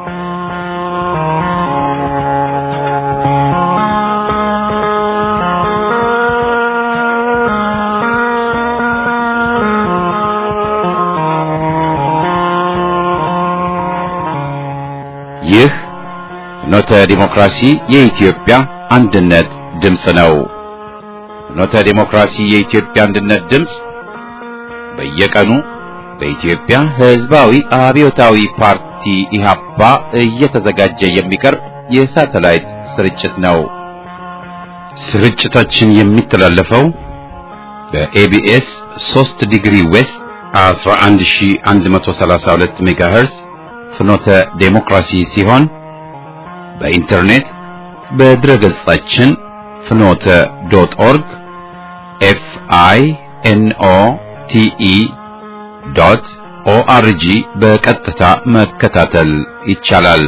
ይህ ፍኖተ ዲሞክራሲ የኢትዮጵያ አንድነት ድምፅ ነው። ፍኖተ ዲሞክራሲ የኢትዮጵያ አንድነት ድምፅ በየቀኑ በኢትዮጵያ ሕዝባዊ አብዮታዊ ፓርቲ ኢህአፓ እየተዘጋጀ የሚቀርብ የሳተላይት ስርጭት ነው። ስርጭታችን የሚተላለፈው በኤቢኤስ 3 ዲግሪ ዌስት 11132 ሜጋሄርዝ ፍኖተ ዴሞክራሲ ሲሆን በኢንተርኔት በድረ ገጻችን ፍኖተ ዶት ኦርግ ኤፍ አይ ኤን ኦ ቲ ኢ ዶት ኦአርጂ በቀጥታ መከታተል ይቻላል።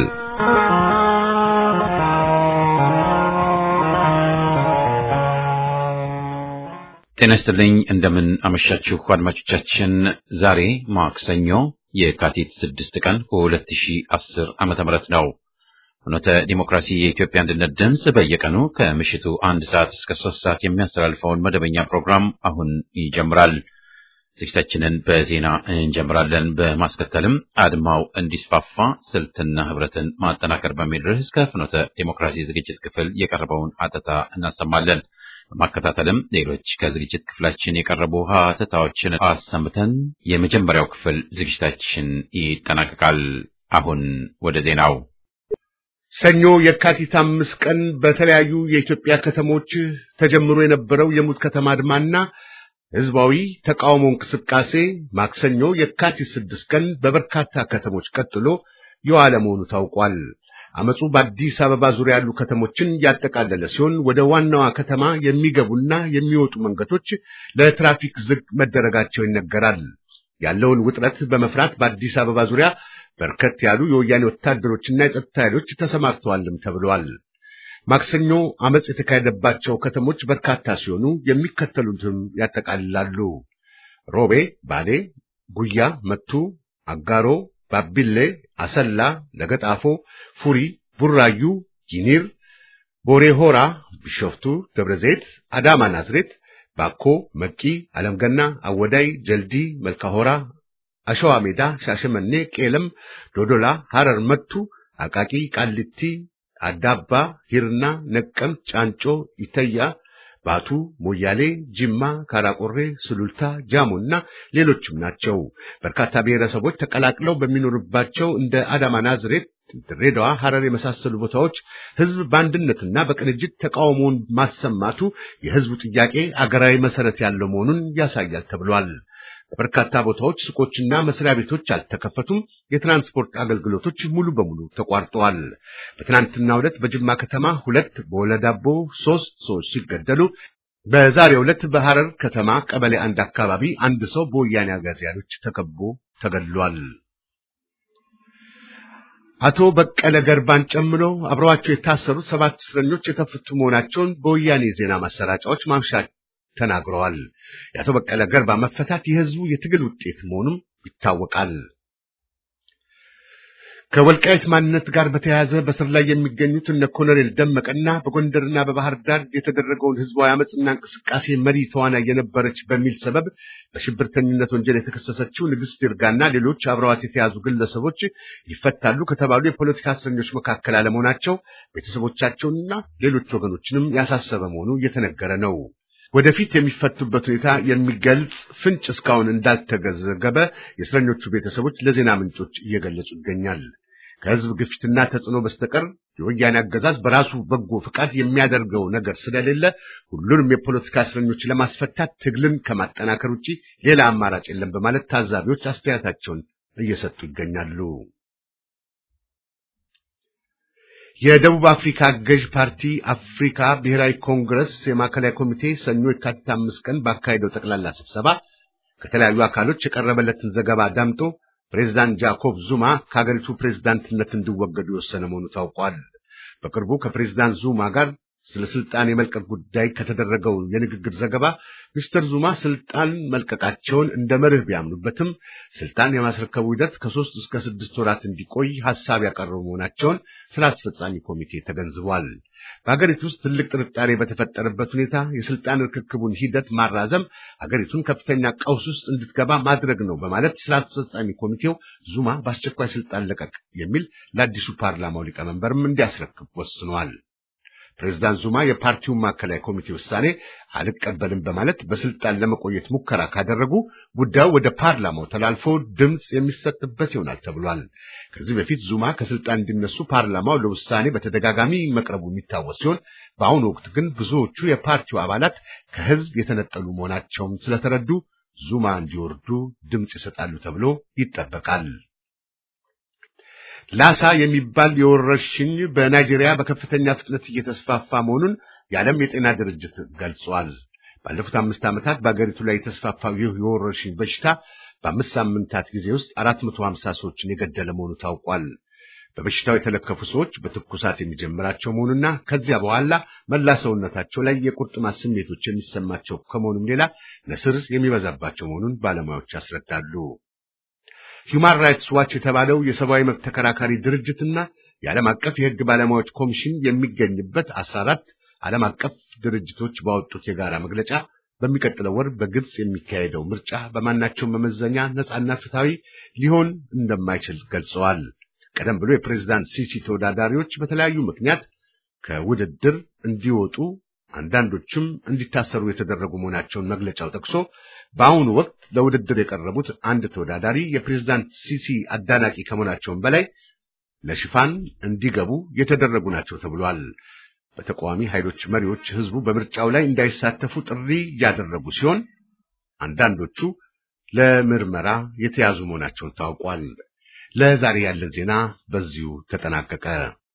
ጤና ይስጥልኝ። እንደምን አመሻችሁ አድማጮቻችን። ዛሬ ማክሰኞ የካቲት 6 ቀን 2010 ዓመተ ምህረት ነው። ፍኖተ ዲሞክራሲ የኢትዮጵያ አንድነት ድምፅ በየቀኑ ከምሽቱ አንድ ሰዓት እስከ ሶስት ሰዓት የሚያስተላልፈውን መደበኛ ፕሮግራም አሁን ይጀምራል። ዝግጅታችንን በዜና እንጀምራለን። በማስከተልም አድማው እንዲስፋፋ ስልትና ህብረትን ማጠናከር በሚል ርዕስ ከፍኖተ ዲሞክራሲ ዝግጅት ክፍል የቀረበውን አተታ እናሰማለን። በማከታተልም ሌሎች ከዝግጅት ክፍላችን የቀረቡ ሀተታዎችን አሰምተን የመጀመሪያው ክፍል ዝግጅታችን ይጠናቀቃል። አሁን ወደ ዜናው። ሰኞ የካቲት አምስት ቀን በተለያዩ የኢትዮጵያ ከተሞች ተጀምሮ የነበረው የሙት ከተማ አድማና ህዝባዊ ተቃውሞ እንቅስቃሴ ማክሰኞ የካቲት ስድስት ቀን በበርካታ ከተሞች ቀጥሎ የዋለ መሆኑ ታውቋል። አመፁ በአዲስ አበባ ዙሪያ ያሉ ከተሞችን ያጠቃለለ ሲሆን ወደ ዋናዋ ከተማ የሚገቡና የሚወጡ መንገዶች ለትራፊክ ዝግ መደረጋቸው ይነገራል። ያለውን ውጥረት በመፍራት በአዲስ አበባ ዙሪያ በርከት ያሉ የወያኔ ወታደሮችና የጸጥታ ኃይሎች ተሰማርተዋልም ተብለዋል። ማክሰኞ አመፅ የተካሄደባቸው ከተሞች በርካታ ሲሆኑ የሚከተሉትም ያጠቃልላሉ። ሮቤ፣ ባሌ፣ ጉያ፣ መቱ፣ አጋሮ ባቢሌ፣ አሰላ፣ ለገጣፎ፣ ፉሪ፣ ቡራዩ፣ ጂኒር፣ ቦሬ ሆራ፣ ቢሾፍቱ፣ ደብረ ዘይት፣ አዳማ፣ ናዝሬት፣ ባኮ፣ መቂ፣ አለምገና፣ አወዳይ፣ ጀልዲ፣ መልካሆራ፣ አሸዋ ሜዳ፣ ሻሸመኔ፣ ቄለም፣ ዶዶላ፣ ሐረር፣ መቱ፣ አቃቂ፣ ቃሊቲ፣ አዳባ፣ ሂርና፣ ነቀምት፣ ጫንጮ፣ ኢተያ ባቱ፣ ሞያሌ፣ ጅማ፣ ካራቆሬ፣ ስሉልታ፣ ጃሞና ሌሎችም ናቸው። በርካታ ብሔረሰቦች ተቀላቅለው በሚኖሩባቸው እንደ አዳማ፣ ናዝሬት፣ ድሬዳዋ፣ ሐረር የመሳሰሉ ቦታዎች ሕዝብ በአንድነትና በቅንጅት ተቃውሞውን ማሰማቱ የሕዝቡ ጥያቄ አገራዊ መሰረት ያለው መሆኑን ያሳያል ተብሏል። በበርካታ ቦታዎች ሱቆችና መስሪያ ቤቶች አልተከፈቱም። የትራንስፖርት አገልግሎቶች ሙሉ በሙሉ ተቋርጠዋል። በትናንትናው ዕለት በጅማ ከተማ ሁለት በወለዳቦ ሶስት ሰዎች ሲገደሉ በዛሬው ዕለት በሐረር ከተማ ቀበሌ አንድ አካባቢ አንድ ሰው በወያኔ አጋዚያኖች ተከቦ ተገድሏል። አቶ በቀለ ገርባን ጨምሮ አብረዋቸው የታሰሩት ሰባት እስረኞች የተፈቱ መሆናቸውን በወያኔ ዜና ማሰራጫዎች ማምሻ ተናግረዋል። የአቶ በቀለ ገርባ መፈታት የህዝቡ የትግል ውጤት መሆኑም ይታወቃል። ከወልቃይት ማንነት ጋር በተያያዘ በስር ላይ የሚገኙት እነ ኮሎኔል ደመቀና በጎንደርና በባህር ዳር የተደረገውን ህዝባዊ አመፅና እንቅስቃሴ መሪ ተዋናይ የነበረች በሚል ሰበብ በሽብርተኝነት ወንጀል የተከሰሰችው ንግስት ይርጋና ሌሎች አብረዋት የተያዙ ግለሰቦች ይፈታሉ ከተባሉ የፖለቲካ እስረኞች መካከል አለመሆናቸው ቤተሰቦቻቸውንና ሌሎች ወገኖችንም ያሳሰበ መሆኑ እየተነገረ ነው። ወደፊት የሚፈቱበት ሁኔታ የሚገልጽ ፍንጭ እስካሁን እንዳልተገዘገበ የእስረኞቹ ቤተሰቦች ለዜና ምንጮች እየገለጹ ይገኛል። ከህዝብ ግፊትና ተጽዕኖ በስተቀር የወያኔ አገዛዝ በራሱ በጎ ፍቃድ የሚያደርገው ነገር ስለሌለ ሁሉንም የፖለቲካ እስረኞች ለማስፈታት ትግልን ከማጠናከር ውጪ ሌላ አማራጭ የለም በማለት ታዛቢዎች አስተያየታቸውን እየሰጡ ይገኛሉ። የደቡብ አፍሪካ ገዥ ፓርቲ አፍሪካ ብሔራዊ ኮንግረስ የማዕከላዊ ኮሚቴ ሰኞ የካቲት አምስት ቀን ባካሄደው ጠቅላላ ስብሰባ ከተለያዩ አካሎች የቀረበለትን ዘገባ ዳምጦ ፕሬዝዳንት ጃኮብ ዙማ ከሀገሪቱ ፕሬዝዳንትነት እንዲወገዱ የወሰነ መሆኑ ታውቋል። በቅርቡ ከፕሬዝዳንት ዙማ ጋር ስለ ስልጣን የመልቀቅ ጉዳይ ከተደረገው የንግግር ዘገባ ሚስተር ዙማ ስልጣን መልቀቃቸውን እንደ መርህ ቢያምኑበትም ስልጣን የማስረከቡ ሂደት ከሶስት እስከ ስድስት ወራት እንዲቆይ ሀሳብ ያቀረቡ መሆናቸውን ስራ አስፈጻሚ ኮሚቴ ተገንዝቧል። በሀገሪቱ ውስጥ ትልቅ ጥርጣሬ በተፈጠረበት ሁኔታ የስልጣን ርክክቡን ሂደት ማራዘም ሀገሪቱን ከፍተኛ ቀውስ ውስጥ እንድትገባ ማድረግ ነው በማለት ስራ አስፈጻሚ ኮሚቴው ዙማ በአስቸኳይ ስልጣን ለቀቅ የሚል ለአዲሱ ፓርላማው ሊቀመንበርም እንዲያስረክብ ወስኗል። ፕሬዝዳንት ዙማ የፓርቲውን ማዕከላዊ ኮሚቴ ውሳኔ አልቀበልም በማለት በስልጣን ለመቆየት ሙከራ ካደረጉ ጉዳዩ ወደ ፓርላማው ተላልፎ ድምፅ የሚሰጥበት ይሆናል ተብሏል። ከዚህ በፊት ዙማ ከስልጣን እንዲነሱ ፓርላማው ለውሳኔ በተደጋጋሚ መቅረቡ የሚታወስ ሲሆን በአሁኑ ወቅት ግን ብዙዎቹ የፓርቲው አባላት ከህዝብ የተነጠሉ መሆናቸውን ስለተረዱ ዙማ እንዲወርዱ ድምፅ ይሰጣሉ ተብሎ ይጠበቃል። ላሳ የሚባል የወረርሽኝ በናይጄሪያ በከፍተኛ ፍጥነት እየተስፋፋ መሆኑን የዓለም የጤና ድርጅት ገልጿል። ባለፉት አምስት ዓመታት በአገሪቱ ላይ የተስፋፋው ይህ የወረርሽኝ በሽታ በአምስት ሳምንታት ጊዜ ውስጥ 450 ሰዎችን የገደለ መሆኑ ታውቋል። በበሽታው የተለከፉ ሰዎች በትኩሳት የሚጀምራቸው መሆኑና ከዚያ በኋላ መላ ሰውነታቸው ላይ የቁርጥማት ስሜቶች የሚሰማቸው ከመሆኑም ሌላ ነስር የሚበዛባቸው መሆኑን ባለሙያዎች ያስረዳሉ። ሂውማን ራይትስ ዋች የተባለው የሰብአዊ መብት ተከራካሪ ድርጅትና የዓለም አቀፍ የሕግ ባለሙያዎች ኮሚሽን የሚገኝበት አስራ አራት ዓለም አቀፍ ድርጅቶች ባወጡት የጋራ መግለጫ በሚቀጥለው ወር በግብጽ የሚካሄደው ምርጫ በማናቸውም መመዘኛ ነጻና ፍትሐዊ ሊሆን እንደማይችል ገልጸዋል። ቀደም ብሎ የፕሬዝዳንት ሲሲ ተወዳዳሪዎች በተለያዩ ምክንያት ከውድድር እንዲወጡ አንዳንዶችም እንዲታሰሩ የተደረጉ መሆናቸውን መግለጫው ጠቅሶ በአሁኑ ወቅት ለውድድር የቀረቡት አንድ ተወዳዳሪ የፕሬዝዳንት ሲሲ አዳናቂ ከመሆናቸውም በላይ ለሽፋን እንዲገቡ የተደረጉ ናቸው ተብሏል። በተቃዋሚ ኃይሎች መሪዎች ህዝቡ በምርጫው ላይ እንዳይሳተፉ ጥሪ እያደረጉ ሲሆን አንዳንዶቹ ለምርመራ የተያዙ መሆናቸውን ታውቋል። ለዛሬ ያለን ዜና በዚሁ ተጠናቀቀ።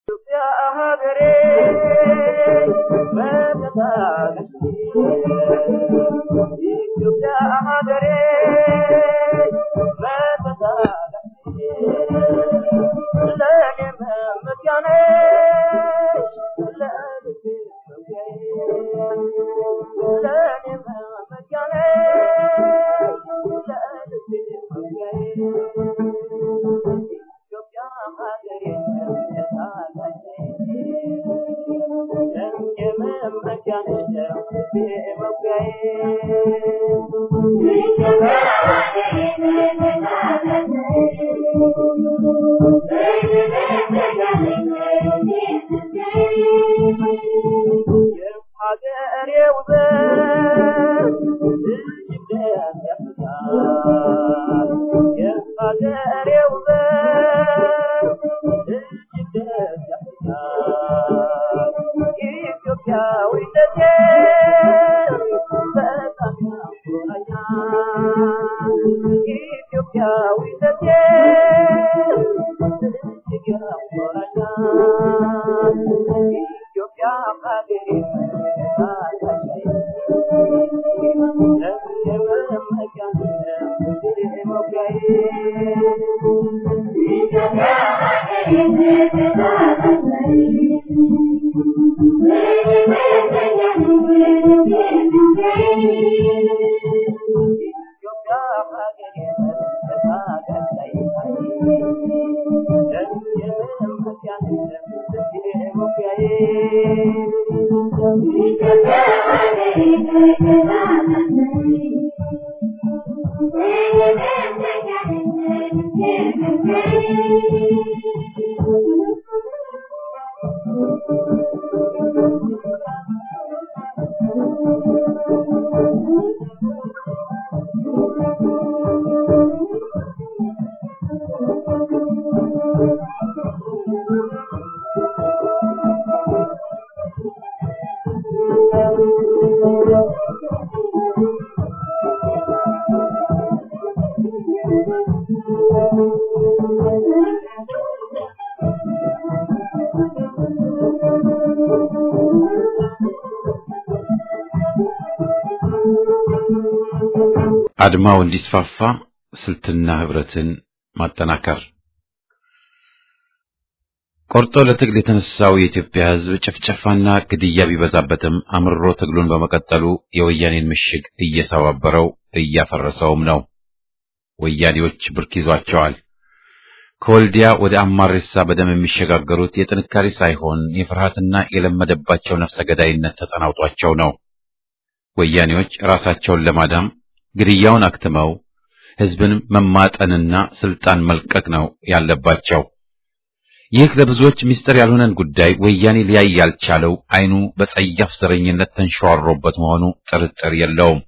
አድማው እንዲስፋፋ ስልትና ህብረትን ማጠናከር ቆርጦ ለትግል የተነሳው የኢትዮጵያ ሕዝብ ጭፍጨፋና ግድያ ቢበዛበትም አምርሮ ትግሉን በመቀጠሉ የወያኔን ምሽግ እየሰባበረው እያፈረሰውም ነው። ወያኔዎች ብርክ ይዟቸዋል። ከወልዲያ ወደ አማሬሳ በደም የሚሸጋገሩት የጥንካሬ ሳይሆን የፍርሃትና የለመደባቸው ነፍሰ ገዳይነት ተጠናውጧቸው ነው። ወያኔዎች ራሳቸውን ለማዳም ግድያውን አክትመው ሕዝብን መማጠንና ስልጣን መልቀቅ ነው ያለባቸው። ይህ ለብዙዎች ምስጢር ያልሆነን ጉዳይ ወያኔ ሊያይ ያልቻለው ዓይኑ በጸያፍ ዘረኝነት ተንሸዋሮበት መሆኑ ጥርጥር የለውም።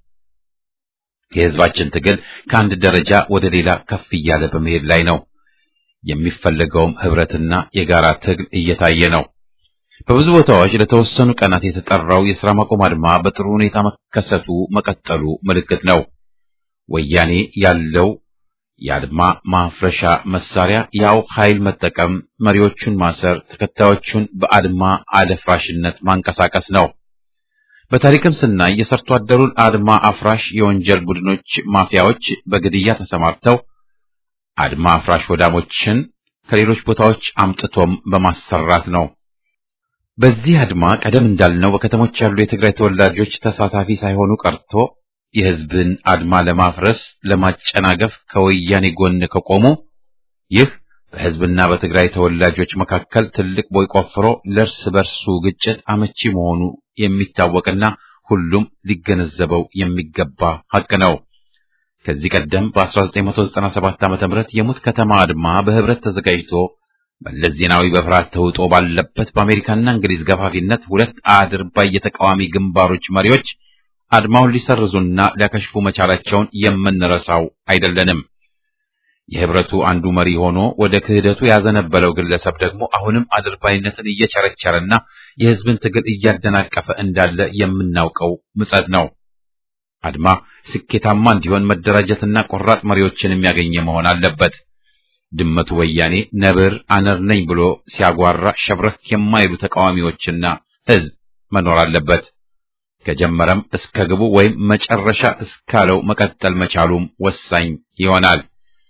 የሕዝባችን ትግል ከአንድ ደረጃ ወደ ሌላ ከፍ እያለ በመሄድ ላይ ነው። የሚፈለገውም ህብረትና የጋራ ትግል እየታየ ነው። በብዙ ቦታዎች ለተወሰኑ ቀናት የተጠራው የሥራ ማቆም አድማ በጥሩ ሁኔታ መከሰቱ መቀጠሉ ምልክት ነው። ወያኔ ያለው የአድማ ማፍረሻ መሳሪያ ያው ኃይል መጠቀም፣ መሪዎቹን ማሰር፣ ተከታዮቹን በአድማ አደፍራሽነት ማንቀሳቀስ ነው። በታሪክም ስናይ የሰርቶ አደሩን አድማ አፍራሽ የወንጀል ቡድኖች ማፊያዎች በግድያ ተሰማርተው አድማ አፍራሽ ወዳሞችን ከሌሎች ቦታዎች አምጥቶም በማሰራት ነው። በዚህ አድማ ቀደም እንዳልነው በከተሞች ያሉ የትግራይ ተወላጆች ተሳታፊ ሳይሆኑ ቀርቶ የሕዝብን አድማ ለማፍረስ ለማጨናገፍ ከወያኔ ጎን ከቆሙ ይህ በሕዝብና በትግራይ ተወላጆች መካከል ትልቅ ቦይ ቆፍሮ ለእርስ በርሱ ግጭት አመቺ መሆኑ የሚታወቅና ሁሉም ሊገነዘበው የሚገባ ሐቅ ነው። ከዚህ ቀደም በ1997 ዓ.ም የሙት ከተማ አድማ በህብረት ተዘጋጅቶ መለስ ዜናዊ በፍርሃት ተውጦ ባለበት በአሜሪካና እንግሊዝ ገፋፊነት ሁለት አድርባይ የተቃዋሚ ግንባሮች መሪዎች አድማውን ሊሰርዙና ሊያከሽፉ መቻላቸውን የምንረሳው አይደለንም። የህብረቱ አንዱ መሪ ሆኖ ወደ ክህደቱ ያዘነበለው ግለሰብ ደግሞ አሁንም አድርባይነትን እየቸረቸረና የህዝብን ትግል እያደናቀፈ እንዳለ የምናውቀው ምጸት ነው። አድማ ስኬታማ እንዲሆን መደራጀትና ቆራጥ መሪዎችን የሚያገኘ መሆን አለበት። ድመቱ ወያኔ ነብር አነር ነኝ ብሎ ሲያጓራ ሸብረክ የማይሉ ተቃዋሚዎችና ህዝብ መኖር አለበት። ከጀመረም እስከ ግቡ ወይም መጨረሻ እስካለው መቀጠል መቻሉም ወሳኝ ይሆናል።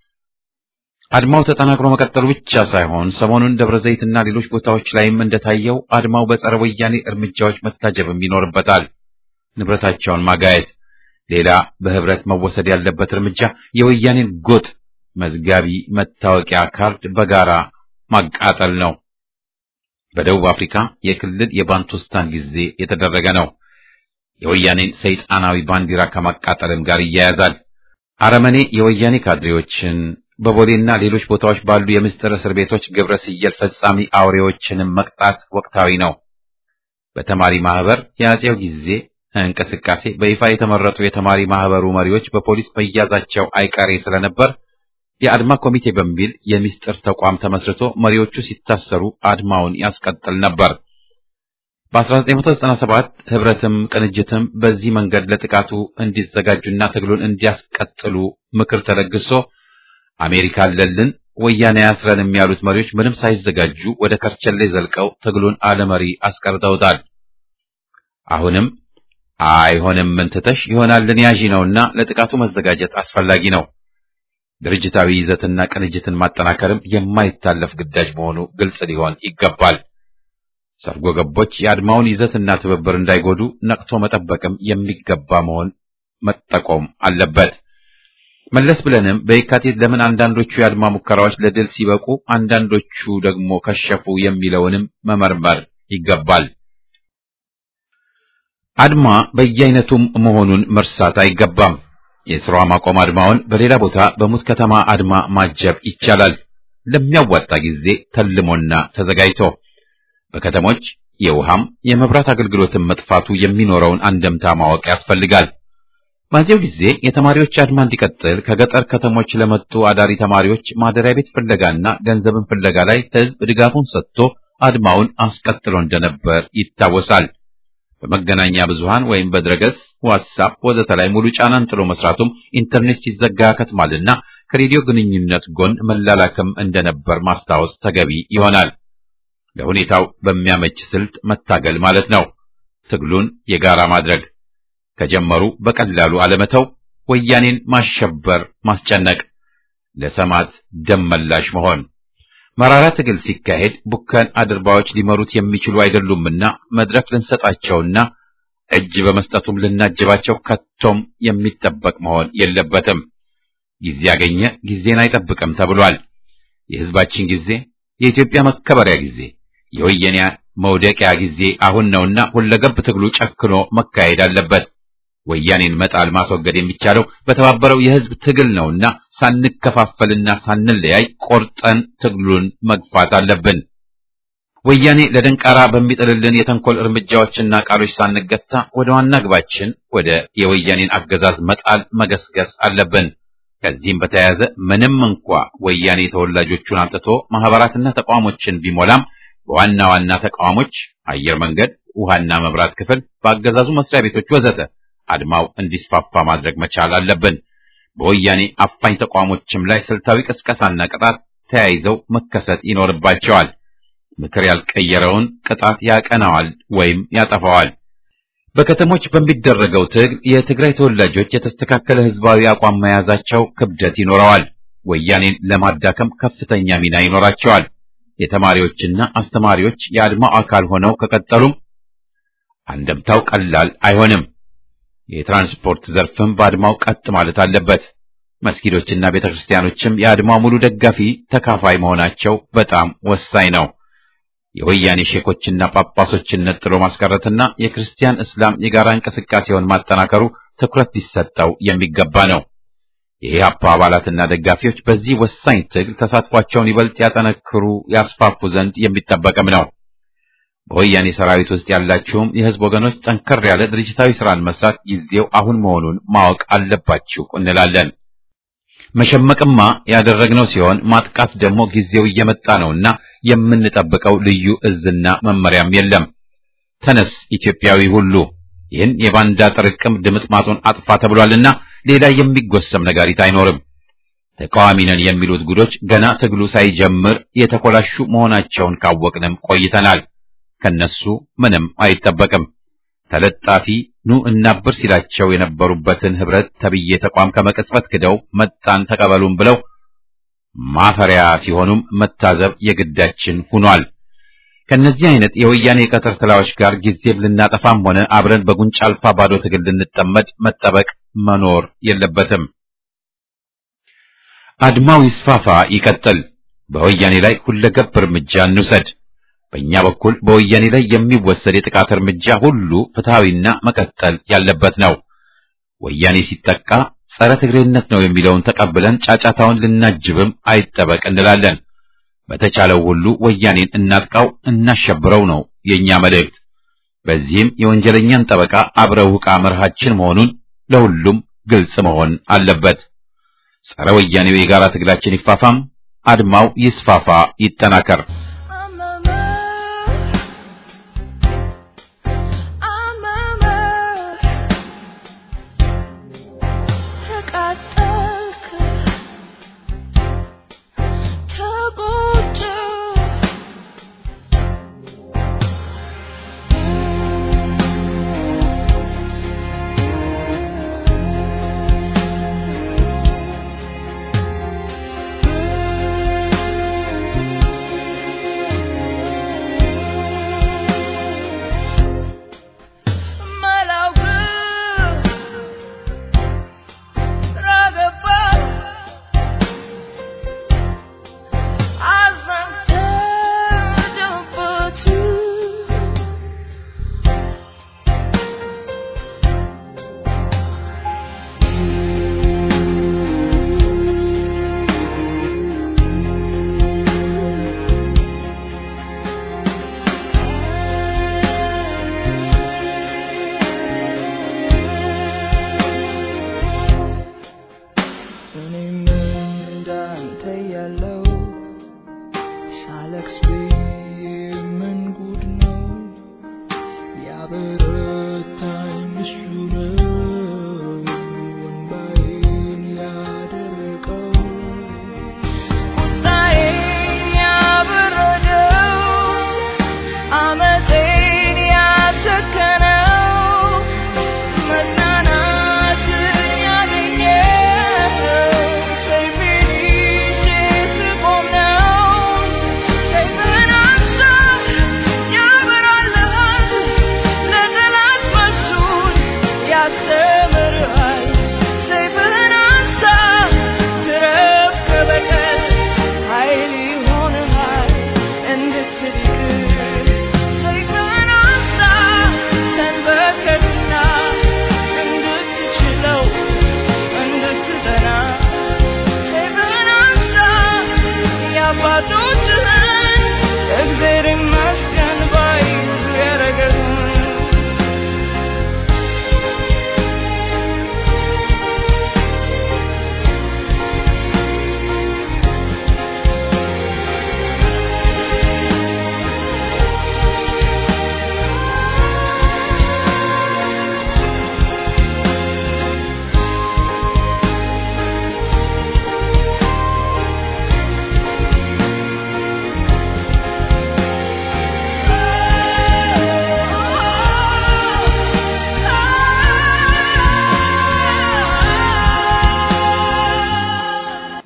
አድማው ተጠናክሮ መቀጠሉ ብቻ ሳይሆን ሰሞኑን ደብረ ዘይትና ሌሎች ቦታዎች ላይም እንደታየው አድማው በጸረ ወያኔ እርምጃዎች መታጀብም ይኖርበታል። ንብረታቸውን ማጋየት ሌላ በህብረት መወሰድ ያለበት እርምጃ የወያኔን ጎጥ መዝጋቢ መታወቂያ ካርድ በጋራ ማቃጠል ነው። በደቡብ አፍሪካ የክልል የባንቱስታን ጊዜ የተደረገ ነው። የወያኔን ሰይጣናዊ ባንዲራ ከማቃጠልም ጋር ይያያዛል። አረመኔ የወያኔ ካድሬዎችን በቦሌና ሌሎች ቦታዎች ባሉ የምስጢር እስር ቤቶች ግብረ ስየል ፈጻሚ አውሬዎችንም መቅጣት ወቅታዊ ነው። በተማሪ ማህበር የአጼው ጊዜ እንቅስቃሴ በይፋ የተመረጡ የተማሪ ማህበሩ መሪዎች በፖሊስ መያዛቸው አይቀሬ ስለነበር የአድማ ኮሚቴ በሚል የምስጢር ተቋም ተመስርቶ መሪዎቹ ሲታሰሩ አድማውን ያስቀጥል ነበር። በ1997 ህብረትም ቅንጅትም በዚህ መንገድ ለጥቃቱ እንዲዘጋጁና ትግሉን እንዲያስቀጥሉ ምክር ተለግሶ አሜሪካ አለልን ወያኔ ያስረን ያሉት መሪዎች ምንም ሳይዘጋጁ ወደ ከርቸሌ ዘልቀው ትግሉን አለመሪ አስቀርተውታል። አሁንም አይሆንም እንትተሽ ይሆናልን ያዢ ነውና ለጥቃቱ መዘጋጀት አስፈላጊ ነው። ድርጅታዊ ይዘትና ቅንጅትን ማጠናከርም የማይታለፍ ግዳጅ መሆኑ ግልጽ ሊሆን ይገባል። ሰርጎ ገቦች የአድማውን ይዘትና ትብብር እንዳይጎዱ ነቅቶ መጠበቅም የሚገባ መሆን መጠቆም አለበት። መለስ ብለንም በየካቲት ለምን አንዳንዶቹ የአድማ ሙከራዎች ለድል ሲበቁ አንዳንዶቹ ደግሞ ከሸፉ የሚለውንም መመርመር ይገባል። አድማ በየአይነቱም መሆኑን መርሳት አይገባም። የሥራ ማቆም አድማውን በሌላ ቦታ በሙት ከተማ አድማ ማጀብ ይቻላል። ለሚያዋጣ ጊዜ ተልሞና ተዘጋጅቶ በከተሞች የውሃም የመብራት አገልግሎትን መጥፋቱ የሚኖረውን አንደምታ ማወቅ ያስፈልጋል። በዚያው ጊዜ የተማሪዎች አድማ እንዲቀጥል ከገጠር ከተሞች ለመጡ አዳሪ ተማሪዎች ማደሪያ ቤት ፍለጋና ገንዘብን ፍለጋ ላይ ሕዝብ ድጋፉን ሰጥቶ አድማውን አስቀጥሎ እንደነበር ይታወሳል። በመገናኛ ብዙሃን ወይም በድረገጽ ዋትሳፕ ወዘተ ላይ ሙሉ ጫናን ጥሎ መስራቱም ኢንተርኔት ሲዘጋ ያከትማልና ከሬዲዮ ግንኙነት ጎን መላላክም እንደነበር ማስታወስ ተገቢ ይሆናል። ለሁኔታው በሚያመች ስልት መታገል ማለት ነው። ትግሉን የጋራ ማድረግ ከጀመሩ በቀላሉ አለመተው፣ ወያኔን ማሸበር፣ ማስጨነቅ፣ ለሰማዕት ደም መላሽ መሆን፣ መራራ ትግል ሲካሄድ ቡከን አድርባዎች ሊመሩት የሚችሉ አይደሉምና መድረክ ልንሰጣቸውና እጅ በመስጠቱም ልናጅባቸው ከቶም የሚጠበቅ መሆን የለበትም። ጊዜ ያገኘ ጊዜን አይጠብቅም ተብሏል። የሕዝባችን ጊዜ፣ የኢትዮጵያ መከበሪያ ጊዜ፣ የወያኔ መውደቂያ ጊዜ አሁን ነውና ሁለገብ ትግሉ ጨክኖ መካሄድ አለበት። ወያኔን መጣል ማስወገድ የሚቻለው በተባበረው የሕዝብ ትግል ነውና ሳንከፋፈልና ሳንለያይ ቆርጠን ትግሉን መግፋት አለብን። ወያኔ ለደንቃራ በሚጥልልን የተንኮል እርምጃዎችና ቃሎች ሳንገታ ወደ ዋና ግባችን ወደ የወያኔን አገዛዝ መጣል መገስገስ አለብን። ከዚህም በተያያዘ ምንም እንኳ ወያኔ ተወላጆቹን አምጥቶ ማህበራትና ተቋሞችን ቢሞላም በዋና ዋና ተቋሞች አየር መንገድ፣ ውሃና መብራት ክፍል፣ በአገዛዙ መስሪያ ቤቶች ወዘተ አድማው እንዲስፋፋ ማድረግ መቻል አለብን። በወያኔ አፋኝ ተቋሞችም ላይ ስልታዊ ቅስቀሳና ቅጣት ተያይዘው መከሰት ይኖርባቸዋል። ምክር ያልቀየረውን ቅጣት ያቀናዋል ወይም ያጠፋዋል። በከተሞች በሚደረገው ትግል የትግራይ ተወላጆች የተስተካከለ ህዝባዊ አቋም መያዛቸው ክብደት ይኖረዋል። ወያኔን ለማዳከም ከፍተኛ ሚና ይኖራቸዋል። የተማሪዎችና አስተማሪዎች የአድማው አካል ሆነው ከቀጠሉም አንደምታው ቀላል አይሆንም። የትራንስፖርት ዘርፍም በአድማው ቀጥ ማለት አለበት። መስጊዶችና ቤተክርስቲያኖችም የአድማው ሙሉ ደጋፊ ተካፋይ መሆናቸው በጣም ወሳኝ ነው። የወያኔ ሼኮችና ጳጳሶችን ነጥሎ ማስቀረትና የክርስቲያን እስላም የጋራ እንቅስቃሴውን ማጠናከሩ ትኩረት ሊሰጠው የሚገባ ነው። የኢህአፓ አባላትና ደጋፊዎች በዚህ ወሳኝ ትግል ተሳትፏቸውን ይበልጥ ያጠነክሩ፣ ያስፋፉ ዘንድ የሚጠበቅም ነው። በወያኔ ሰራዊት ውስጥ ያላችሁም የህዝብ ወገኖች ጠንከር ያለ ድርጅታዊ ስራን መስራት ጊዜው አሁን መሆኑን ማወቅ አለባችሁ እንላለን። መሸመቅማ ያደረግነው ሲሆን ማጥቃት ደግሞ ጊዜው እየመጣ ነውና የምንጠብቀው ልዩ እዝና መመሪያም የለም። ተነስ ኢትዮጵያዊ ሁሉ ይህን የባንዳ ጥርቅም ድምጥማጡን አጥፋ ተብሏልና ሌላ የሚጎሰም ነጋሪት አይኖርም። ተቃዋሚ ነን የሚሉት ጉዶች ገና ትግሉ ሳይጀምር የተኮላሹ መሆናቸውን ካወቅንም ቆይተናል። ከነሱ ምንም አይጠበቅም። ተለጣፊ ኑ እናብር ሲላቸው የነበሩበትን ህብረት ተብዬ ተቋም ከመቅጽበት ክደው መጣን ተቀበሉን ብለው ማፈሪያ ሲሆኑም መታዘብ የግዳችን ሆኗል። ከነዚህ አይነት የወያኔ የቀትር ትላዎች ጋር ጊዜም ልናጠፋም ሆነ አብረን በጉንጫ አልፋ ባዶ ትግል ልንጠመድ መጠበቅ መኖር የለበትም። አድማው ይስፋፋ፣ ይቀጥል። በወያኔ ላይ ሁለገብ እርምጃ እንውሰድ። በእኛ በኩል በወያኔ ላይ የሚወሰድ የጥቃት እርምጃ ሁሉ ፍትሐዊና መቀጠል ያለበት ነው። ወያኔ ሲጠቃ ጸረ ትግሬነት ነው የሚለውን ተቀብለን ጫጫታውን ልናጅብም አይጠበቅ እንላለን። በተቻለው ሁሉ ወያኔን እናጥቃው፣ እናሸብረው ነው የኛ መልእክት። በዚህም የወንጀለኛን ጠበቃ አብረው ዕቃ መርሃችን መሆኑን ለሁሉም ግልጽ መሆን አለበት። ጸረ ወያኔው የጋራ ትግላችን ይፋፋም፣ አድማው ይስፋፋ፣ ይጠናከር። Say feliz, se come now.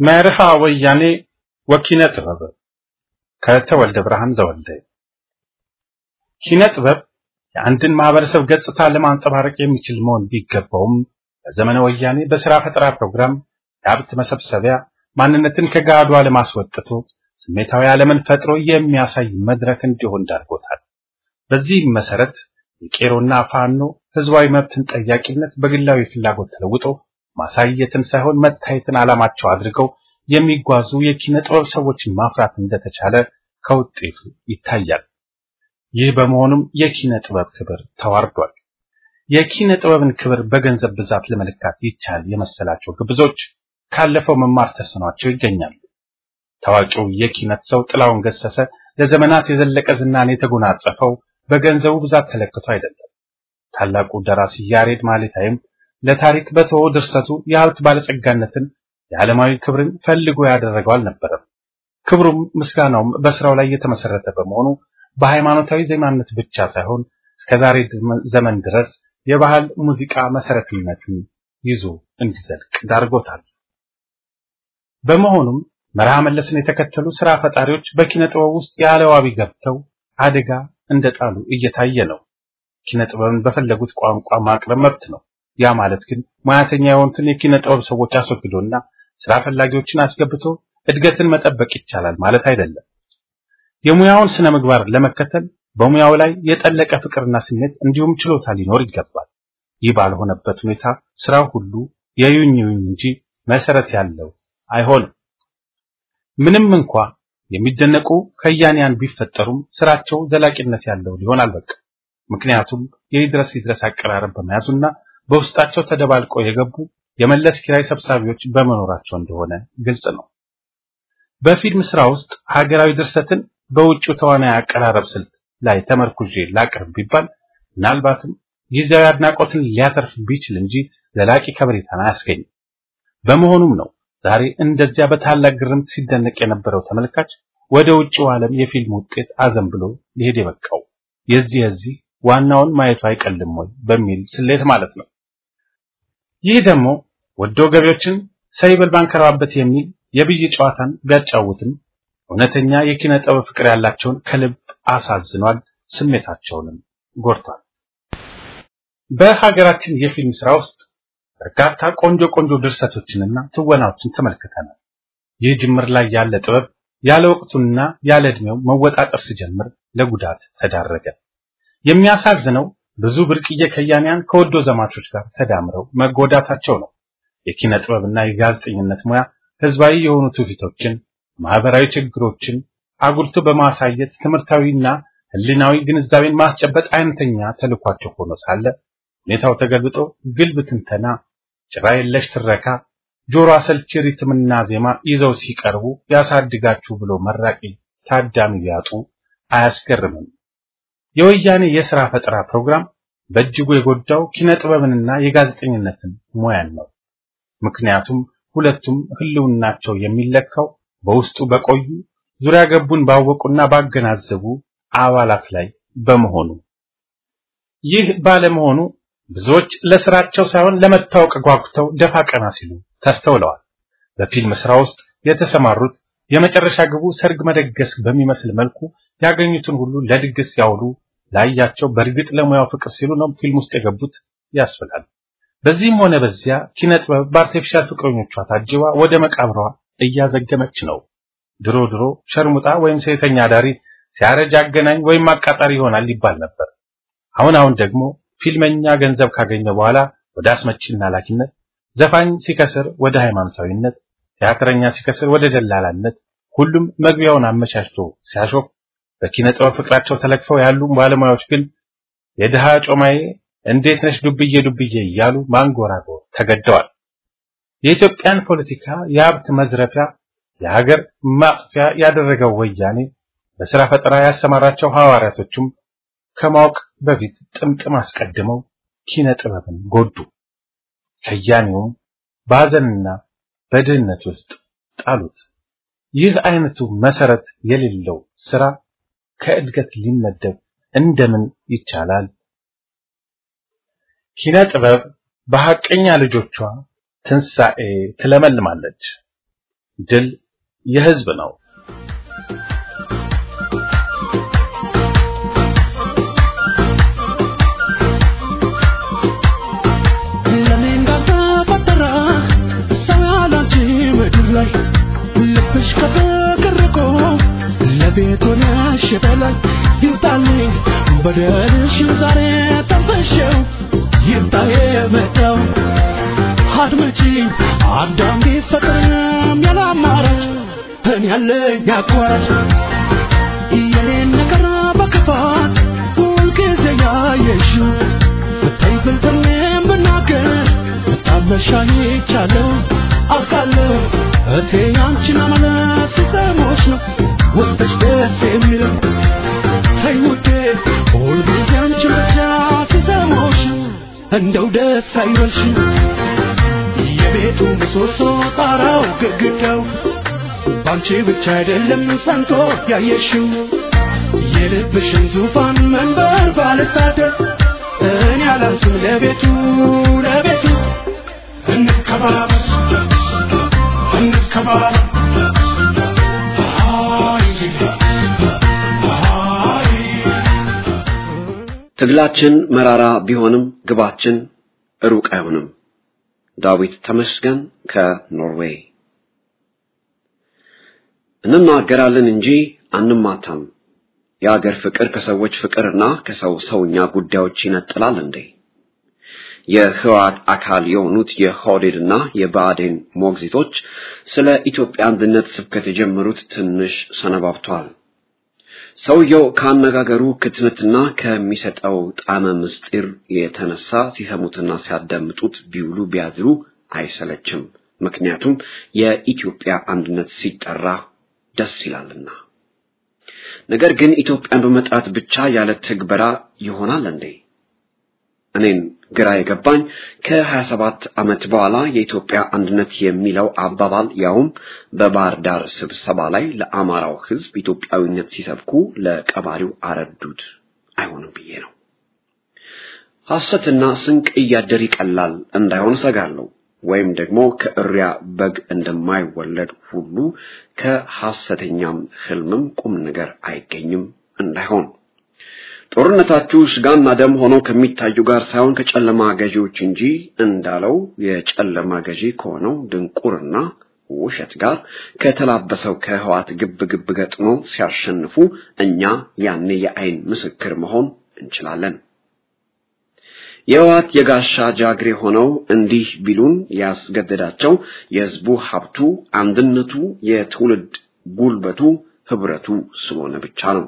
መርሃ ወያኔ ወኪነ ጥበብ ከተወልደ ብርሃን ዘወልደ ኪነ ጥበብ የአንድን ማህበረሰብ ገጽታ ለማንጸባረቅ የሚችል መሆን ቢገባውም በዘመነ ወያኔ በስራ ፈጠራ ፕሮግራም የሀብት መሰብሰቢያ ማንነትን ከጋዷ ለማስወጥቶ ስሜታዊ ዓለምን ፈጥሮ የሚያሳይ መድረክ እንዲሆን ዳርጎታል። በዚህም መሰረት የቄሮና ፋኖ ህዝባዊ መብትን ጠያቂነት በግላዊ ፍላጎት ተለውጦ ማሳየትን ሳይሆን መታየትን ዓላማቸው አድርገው የሚጓዙ የኪነ ጥበብ ሰዎችን ማፍራት እንደተቻለ ከውጤቱ ይታያል። ይህ በመሆኑም የኪነ ጥበብ ክብር ተዋርዷል። የኪነ ጥበብን ክብር በገንዘብ ብዛት ለመለካት ይቻል የመሰላቸው ግብዞች ካለፈው መማር ተስኗቸው ይገኛሉ። ታዋቂው የኪነት ሰው ጥላውን ገሰሰ ለዘመናት የዘለቀ ዝናን የተጎናጸፈው በገንዘቡ ብዛት ተለክቶ አይደለም። ታላቁ ደራሲ ያሬድ ማሌታይም ለታሪክ በተወው ድርሰቱ የሀብት ባለጸጋነትን የዓለማዊ ክብርን ፈልጎ ያደረገው አልነበረም። ክብሩም ምስጋናውም በስራው ላይ የተመሰረተ በመሆኑ በሃይማኖታዊ ዜማነት ብቻ ሳይሆን እስከዛሬ ዘመን ድረስ የባህል ሙዚቃ መሰረትነትን ይዞ እንዲዘልቅ ዳርጎታል። በመሆኑም መርሃ መለስን የተከተሉ ስራ ፈጣሪዎች በኪነ ጥበብ ውስጥ ያለ ዋቢ ገብተው አደጋ እንደጣሉ እየታየ ነው። ኪነ ጥበብን በፈለጉት ቋንቋ ማቅረብ መብት ነው። ያ ማለት ግን ሙያተኛ የሆኑትን የኪነ ጥበብ ሰዎች አስወግዶና ስራ ፈላጊዎችን አስገብቶ እድገትን መጠበቅ ይቻላል ማለት አይደለም። የሙያውን ስነ ምግባር ለመከተል በሙያው ላይ የጠለቀ ፍቅርና ስሜት እንዲሁም ችሎታ ሊኖር ይገባል። ይህ ባልሆነበት ሁኔታ ስራው ሁሉ የዩኝ ዩኝ እንጂ መሰረት ያለው አይሆንም። ምንም እንኳ የሚደነቁ ከያንያን ቢፈጠሩም ስራቸው ዘላቂነት ያለው ሊሆን አልበቃም። ምክንያቱም የይድረስ ይድረስ አቀራረብ በመያዙና በውስጣቸው ተደባልቀው የገቡ የመለስ ኪራይ ሰብሳቢዎች በመኖራቸው እንደሆነ ግልጽ ነው። በፊልም ስራ ውስጥ ሀገራዊ ድርሰትን በውጭው ተዋናይ አቀራረብ ስልት ላይ ተመርኩዤ ላቅርብ ቢባል ምናልባትም ጊዜያዊ አድናቆትን ሊያተርፍ ቢችል እንጂ ዘላቂ ከበሬታን አያስገኝም። በመሆኑም ነው ዛሬ እንደዚያ በታላቅ ግርምት ሲደነቅ የነበረው ተመልካች ወደ ውጭው ዓለም የፊልም ውጤት አዘን ብሎ ሊሄድ የበቃው የዚህ የዚህ ዋናውን ማየቱ አይቀልም ወይ በሚል ስሌት ማለት ነው። ይህ ደግሞ ወዶ ገቢዎችን ሰይበል ባንከራባበት የሚል የብይ ጨዋታን ቢያጫውትም እውነተኛ የኪነ ጥበብ ፍቅር ያላቸውን ከልብ አሳዝኗል፣ ስሜታቸውንም ጎድቷል። በሀገራችን የፊልም ስራ ውስጥ በርካታ ቆንጆ ቆንጆ ድርሰቶችንና ትወናዎችን ተመልክተናል። ይህ ጅምር ላይ ያለ ጥበብ ያለ ወቅቱና ያለ ዕድሜው መወጣጠር ሲጀምር ለጉዳት ተዳረገ። የሚያሳዝነው ብዙ ብርቅዬ ከያንያን ከወዶ ዘማቾች ጋር ተዳምረው መጎዳታቸው ነው። የኪነ ጥበብና የጋዜጠኝነት ሙያ ህዝባዊ የሆኑ ትውፊቶችን፣ ማህበራዊ ችግሮችን አጉልቶ በማሳየት ትምህርታዊና ህሊናዊ ግንዛቤን ማስጨበጥ አይነተኛ ተልኳቸው ሆኖ ሳለ ሁኔታው ተገልብጦ ግልብ ትንተና፣ ጭራ የለሽ ትረካ፣ ጆሮ አሰልቺ ሪትምና ዜማ ይዘው ሲቀርቡ ያሳድጋችሁ ብሎ መራቂ ታዳሚ ቢያጡ አያስገርምም። የወያኔ የሥራ ፈጠራ ፕሮግራም በእጅጉ የጎዳው ኪነ ጥበብንና የጋዜጠኝነትን ሙያን ነው። ምክንያቱም ሁለቱም ህልውናቸው የሚለካው በውስጡ በቆዩ ዙሪያ ገቡን ባወቁና ባገናዘቡ አባላት ላይ በመሆኑ ይህ ባለመሆኑ ብዙዎች ለስራቸው ሳይሆን ለመታወቅ ጓጉተው ደፋ ቀና ሲሉ ተስተውለዋል። በፊልም ስራ ውስጥ የተሰማሩት የመጨረሻ ግቡ ሰርግ መደገስ በሚመስል መልኩ ያገኙትን ሁሉ ለድግስ ያውሉ ላያቸው በእርግጥ ለሙያው ፍቅር ሲሉ ነው ፊልም ውስጥ የገቡት ያስብላል። በዚህም ሆነ በዚያ ኪነ ጥበብ በአርቲፊሻል ፍቅረኞቿ ታጅባ ወደ መቃብሯ እያዘገመች ነው። ድሮ ድሮ ሸርሙጣ ወይም ሴተኛ ዳሪ ሲያረጅ አገናኝ ወይም አቃጣሪ ይሆናል ይባል ነበር። አሁን አሁን ደግሞ ፊልመኛ ገንዘብ ካገኘ በኋላ ወደ አስመጪና ላኪነት፣ ዘፋኝ ሲከስር ወደ ሃይማኖታዊነት፣ ቲያትረኛ ሲከስር ወደ ደላላነት፣ ሁሉም መግቢያውን አመቻችቶ ሲያሾፍ በኪነ ጥበብ ፍቅራቸው ተለክፈው ያሉ ባለሙያዎች ግን የድሃ ጮማዬ እንዴት ነሽ ዱብዬ ዱብዬ እያሉ ማንጎራጎር ተገደዋል። የኢትዮጵያን ፖለቲካ የሀብት መዝረፊያ የሀገር ማጥፊያ ያደረገው ወያኔ በስራ ፈጠራ ያሰማራቸው ሐዋርያቶቹም ከማወቅ በፊት ጥምጥም አስቀድመው ኪነ ጥበብን ጎዱ። ከያኔውም በሐዘንና በድህነት ውስጥ ጣሉት። ይህ አይነቱ መሰረት የሌለው ስራ ከእድገት ሊመደብ እንደምን ይቻላል? ኪነ ጥበብ በሐቀኛ ልጆቿ ትንሣኤ ትለመልማለች። ድል የህዝብ ነው። ልብሽ ከፍቅር ርቆ ለቤት ሆነሽ በላይ ይምጣልኝ በደልሽን ዛሬ ጠንፈሸው ይምጣ የመጣው አድመጪኝ አዳም ቢፈቅርም ያለ አማራጭ እኔ ያለኝ አቋራጭ የኔን ነገር በክፋት ሁልጊዜ ያየሽው ብታይ ብልጥሜም ብናገር ታመሻኝ ይቻለው አውቃለሁ እቴ አንቺን አመለስ ሲሰሞች ነው ውስጥሽ ደስ የሚለው ተይ ውዴ ሁልጊዜ አንቺን ብቻ ሲሰሞች እንደው ደስ አይበልሽ የቤቱ ምሰሶ ጣራው ግድግዳው ባንቺ ብቻ አይደለም ጸንቶ ያየሽው የልብሽን ዙፋን መንበር ባልሳደብ እኔ አላንስም ለቤቱ ለቤቱ እንከባበር እንከባበር ትግላችን መራራ ቢሆንም ግባችን ሩቅ አይሆንም። ዳዊት ተመስገን ከኖርዌይ። እንናገራለን እንጂ አንማታም። የአገር ፍቅር ከሰዎች ፍቅርና ከሰው ሰውኛ ጉዳዮች ይነጥላል እንዴ? የህወሓት አካል የሆኑት የሆዴድና የብአዴን ሞግዚቶች ስለ ኢትዮጵያ አንድነት ስብከት የጀመሩት ትንሽ ሰነባብቷል። ሰውየው ከአነጋገሩ ክትነትና ከሚሰጠው ጣመ ምስጢር የተነሳ ሲሰሙትና ሲያዳምጡት ቢውሉ ቢያድሩ አይሰለችም። ምክንያቱም የኢትዮጵያ አንድነት ሲጠራ ደስ ይላልና። ነገር ግን ኢትዮጵያን በመጥራት ብቻ ያለ ትግበራ ይሆናል እንዴ? እኔን ግራ የገባኝ ከ27 ዓመት በኋላ የኢትዮጵያ አንድነት የሚለው አባባል ያውም በባህር ዳር ስብሰባ ላይ ለአማራው ሕዝብ ኢትዮጵያዊነት ሲሰብኩ ለቀባሪው አረዱት አይሆንም ብዬ ነው። ሐሰትና ስንቅ እያደር ይቀላል እንዳይሆን ሰጋለሁ። ወይም ደግሞ ከእሪያ በግ እንደማይወለድ ሁሉ ከሐሰተኛም ህልምም ቁም ነገር አይገኝም እንዳይሆን ጦርነታችሁ ስጋና ደም ሆኖ ከሚታዩ ጋር ሳይሆን ከጨለማ ገዢዎች እንጂ እንዳለው የጨለማ ገዢ ከሆነው ድንቁርና ውሸት ጋር ከተላበሰው ከህዋት ግብ ግብ ገጥሞ ሲያሸንፉ እኛ ያኔ የአይን ምስክር መሆን እንችላለን። የህዋት የጋሻ ጃግሬ ሆነው እንዲህ ቢሉን ያስገደዳቸው የህዝቡ ሀብቱ፣ አንድነቱ፣ የትውልድ ጉልበቱ፣ ህብረቱ ስለሆነ ብቻ ነው።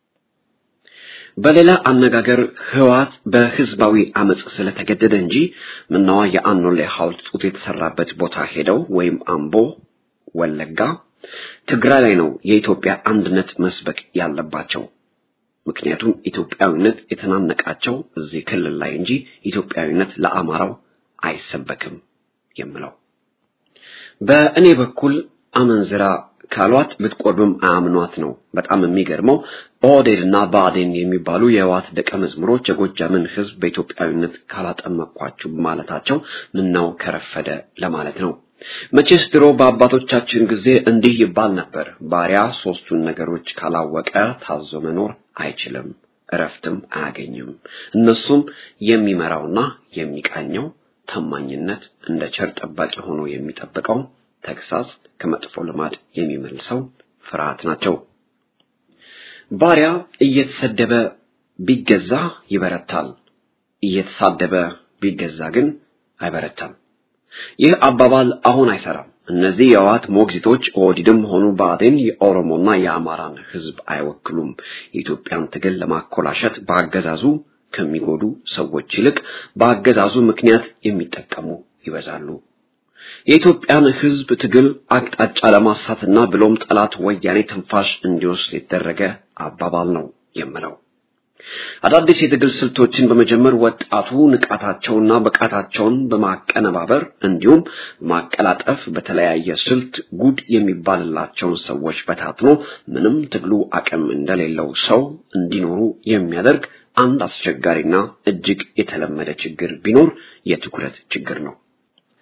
በሌላ አነጋገር ህወሓት በህዝባዊ አመጽ ስለተገደደ እንጂ ምናዋ የአኖሌ ሐውልት ጡት የተሰራበት ቦታ ሄደው ወይም አምቦ፣ ወለጋ፣ ትግራይ ላይ ነው የኢትዮጵያ አንድነት መስበክ ያለባቸው። ምክንያቱም ኢትዮጵያዊነት የተናነቃቸው እዚህ ክልል ላይ እንጂ ኢትዮጵያዊነት ለአማራው አይሰበክም የምለው። በእኔ በኩል አመንዝራ ካሏት ብትቆርብም አያምኗት ነው። በጣም የሚገርመው ኦህዴድና ብአዴን የሚባሉ የህወሓት ደቀ መዝሙሮች የጎጃምን ህዝብ በኢትዮጵያዊነት ካላጠመኳችሁ ማለታቸው ምናው ከረፈደ ለማለት ነው። መቼስ ድሮ በአባቶቻችን ጊዜ እንዲህ ይባል ነበር፣ ባሪያ ሶስቱን ነገሮች ካላወቀ ታዞ መኖር አይችልም፣ እረፍትም አያገኝም። እነሱም የሚመራውና የሚቃኘው ታማኝነት፣ እንደ ቸር ጠባቂ ሆኖ የሚጠብቀው ተግሳጽ፣ ከመጥፎ ልማድ የሚመልሰው ፍርሃት ናቸው። ባሪያ እየተሰደበ ቢገዛ ይበረታል፣ እየተሳደበ ቢገዛ ግን አይበረታም። ይህ አባባል አሁን አይሰራም። እነዚህ የህወሓት ሞግዚቶች ኦህዴድም ሆኑ ብአዴን የኦሮሞና የአማራን ህዝብ አይወክሉም። የኢትዮጵያን ትግል ለማኮላሸት በአገዛዙ ከሚጎዱ ሰዎች ይልቅ በአገዛዙ ምክንያት የሚጠቀሙ ይበዛሉ። የኢትዮጵያን ህዝብ ትግል አቅጣጫ ለማሳትና ብሎም ጠላት ወያኔ ትንፋሽ እንዲወስድ የተደረገ አባባል ነው የምለው። አዳዲስ የትግል ስልቶችን በመጀመር ወጣቱ ንቃታቸውና ብቃታቸውን በማቀነባበር እንዲሁም ማቀላጠፍ በተለያየ ስልት ጉድ የሚባልላቸውን ሰዎች በታትኖ ምንም ትግሉ አቅም እንደሌለው ሰው እንዲኖሩ የሚያደርግ አንድ አስቸጋሪና እጅግ የተለመደ ችግር ቢኖር የትኩረት ችግር ነው።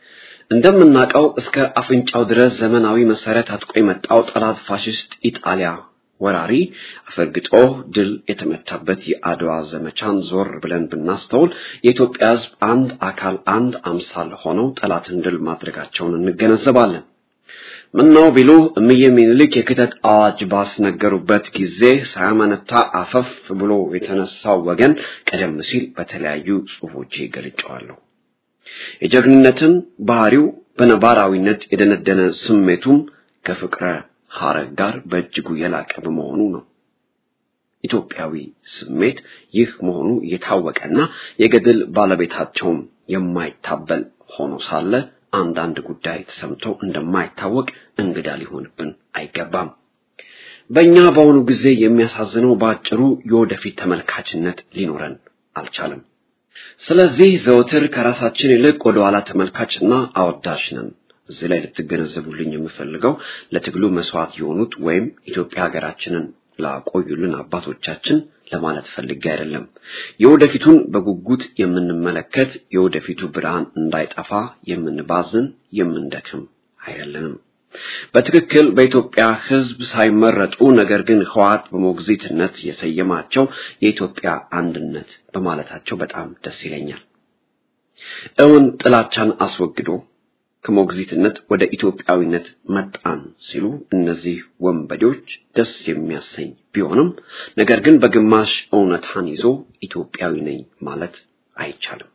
እንደምናውቀው እስከ አፍንጫው ድረስ ዘመናዊ መሰረት አጥቆ የመጣው ጠላት ፋሽስት ኢጣሊያ ወራሪ አፈርግጦ ድል የተመታበት የአድዋ ዘመቻን ዞር ብለን ብናስተውል የኢትዮጵያ ሕዝብ አንድ አካል አንድ አምሳል ሆነው ጠላትን ድል ማድረጋቸውን እንገነዘባለን። ምነው ቢሉ እምዬ ምኒልክ የክተት አዋጅ ባስነገሩበት ጊዜ ሳያመነታ አፈፍ ብሎ የተነሳው ወገን ቀደም ሲል በተለያዩ ጽሑፎቼ ገልጨዋለሁ። የጀግንነትን ባህሪው በነባራዊነት የደነደነ ስሜቱም ከፍቅረ ሐረግ ጋር በእጅጉ የላቀ በመሆኑ ነው። ኢትዮጵያዊ ስሜት ይህ መሆኑ የታወቀና የገድል ባለቤታቸውም የማይታበል ሆኖ ሳለ አንዳንድ ጉዳይ ተሰምቶ እንደማይታወቅ እንግዳ ሊሆንብን አይገባም። በእኛ በአሁኑ ጊዜ የሚያሳዝነው በአጭሩ የወደፊት ተመልካችነት ሊኖረን አልቻለም። ስለዚህ ዘወትር ከራሳችን ይልቅ ወደ ኋላ ተመልካችና አወዳሽ ነን። እዚህ ላይ ልትገነዘቡልኝ የምፈልገው ለትግሉ መስዋዕት የሆኑት ወይም ኢትዮጵያ ሀገራችንን ላቆዩልን አባቶቻችን ለማለት ፈልጌ አይደለም። የወደፊቱን በጉጉት የምንመለከት የወደፊቱ ብርሃን እንዳይጠፋ የምንባዝን የምንደክም አይደለንም። በትክክል በኢትዮጵያ ሕዝብ ሳይመረጡ ነገር ግን ህወሓት በሞግዚትነት የሰየማቸው የኢትዮጵያ አንድነት በማለታቸው በጣም ደስ ይለኛል። እውን ጥላቻን አስወግዶ ከሞግዚትነት ወደ ኢትዮጵያዊነት መጣን ሲሉ እነዚህ ወንበዴዎች ደስ የሚያሰኝ ቢሆንም ነገር ግን በግማሽ እውነታን ይዞ ኢትዮጵያዊ ነኝ ማለት አይቻልም።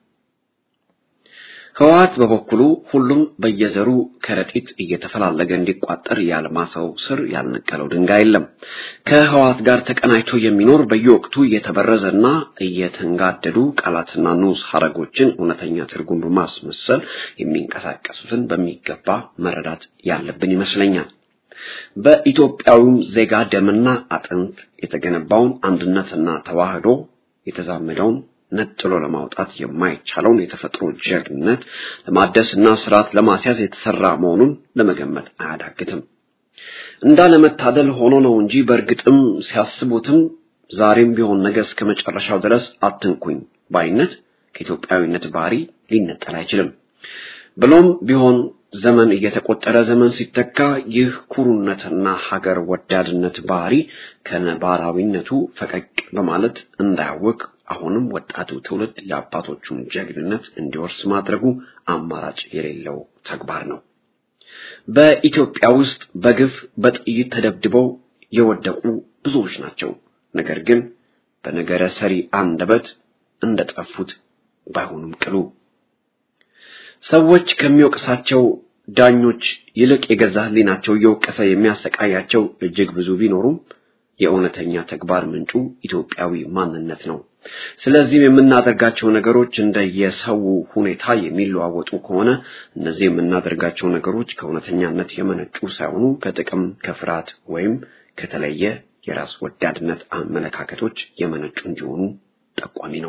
ህወሓት በበኩሉ ሁሉም በየዘሩ ከረጢት እየተፈላለገ እንዲቋጠር ያልማሰው ስር ያልነቀለው ድንጋይ የለም። ከህወሓት ጋር ተቀናጅቶ የሚኖር በየወቅቱ እየተበረዘና እየተንጋደዱ ቃላትና ንዑስ ሐረጎችን እውነተኛ ትርጉም በማስመሰል የሚንቀሳቀሱትን በሚገባ መረዳት ያለብን ይመስለኛል። በኢትዮጵያዊም ዜጋ ደምና አጥንት የተገነባውን አንድነትና ተዋህዶ የተዛመደውን ነጥሎ ለማውጣት የማይቻለውን የተፈጥሮ ጀግንነት ለማደስና ስርዓት ለማስያዝ የተሰራ መሆኑን ለመገመት አያዳግትም። እንዳለመታደል ሆኖ ነው እንጂ በእርግጥም ሲያስቡትም ዛሬም ቢሆን ነገ እስከ መጨረሻው ድረስ አትንኩኝ ባይነት ከኢትዮጵያዊነት ባህሪ ሊነጠል አይችልም። ብሎም ቢሆን ዘመን እየተቆጠረ ዘመን ሲተካ ይህ ኩሩነትና ሀገር ወዳድነት ባህሪ ከነባራዊነቱ ፈቀቅ በማለት እንዳያወቅ አሁንም ወጣቱ ትውልድ የአባቶቹን ጀግንነት እንዲወርስ ማድረጉ አማራጭ የሌለው ተግባር ነው። በኢትዮጵያ ውስጥ በግፍ በጥይት ተደብድበው የወደቁ ብዙዎች ናቸው። ነገር ግን በነገረ ሰሪ አንደበት እንደጠፉት ባይሆኑም ቅሉ ሰዎች ከሚወቅሳቸው ዳኞች ይልቅ የገዛ ሕሊናቸው እየወቀሰ የሚያሰቃያቸው እጅግ ብዙ ቢኖሩም የእውነተኛ ተግባር ምንጩ ኢትዮጵያዊ ማንነት ነው። ስለዚህም የምናደርጋቸው ነገሮች እንደየሰው ሁኔታ የሚለዋወጡ ከሆነ እነዚህ የምናደርጋቸው ነገሮች ከእውነተኛነት የመነጩ ሳይሆኑ ከጥቅም፣ ከፍርሃት ወይም ከተለየ የራስ ወዳድነት አመለካከቶች የመነጩ እንዲሆኑ ጠቋሚ ነው።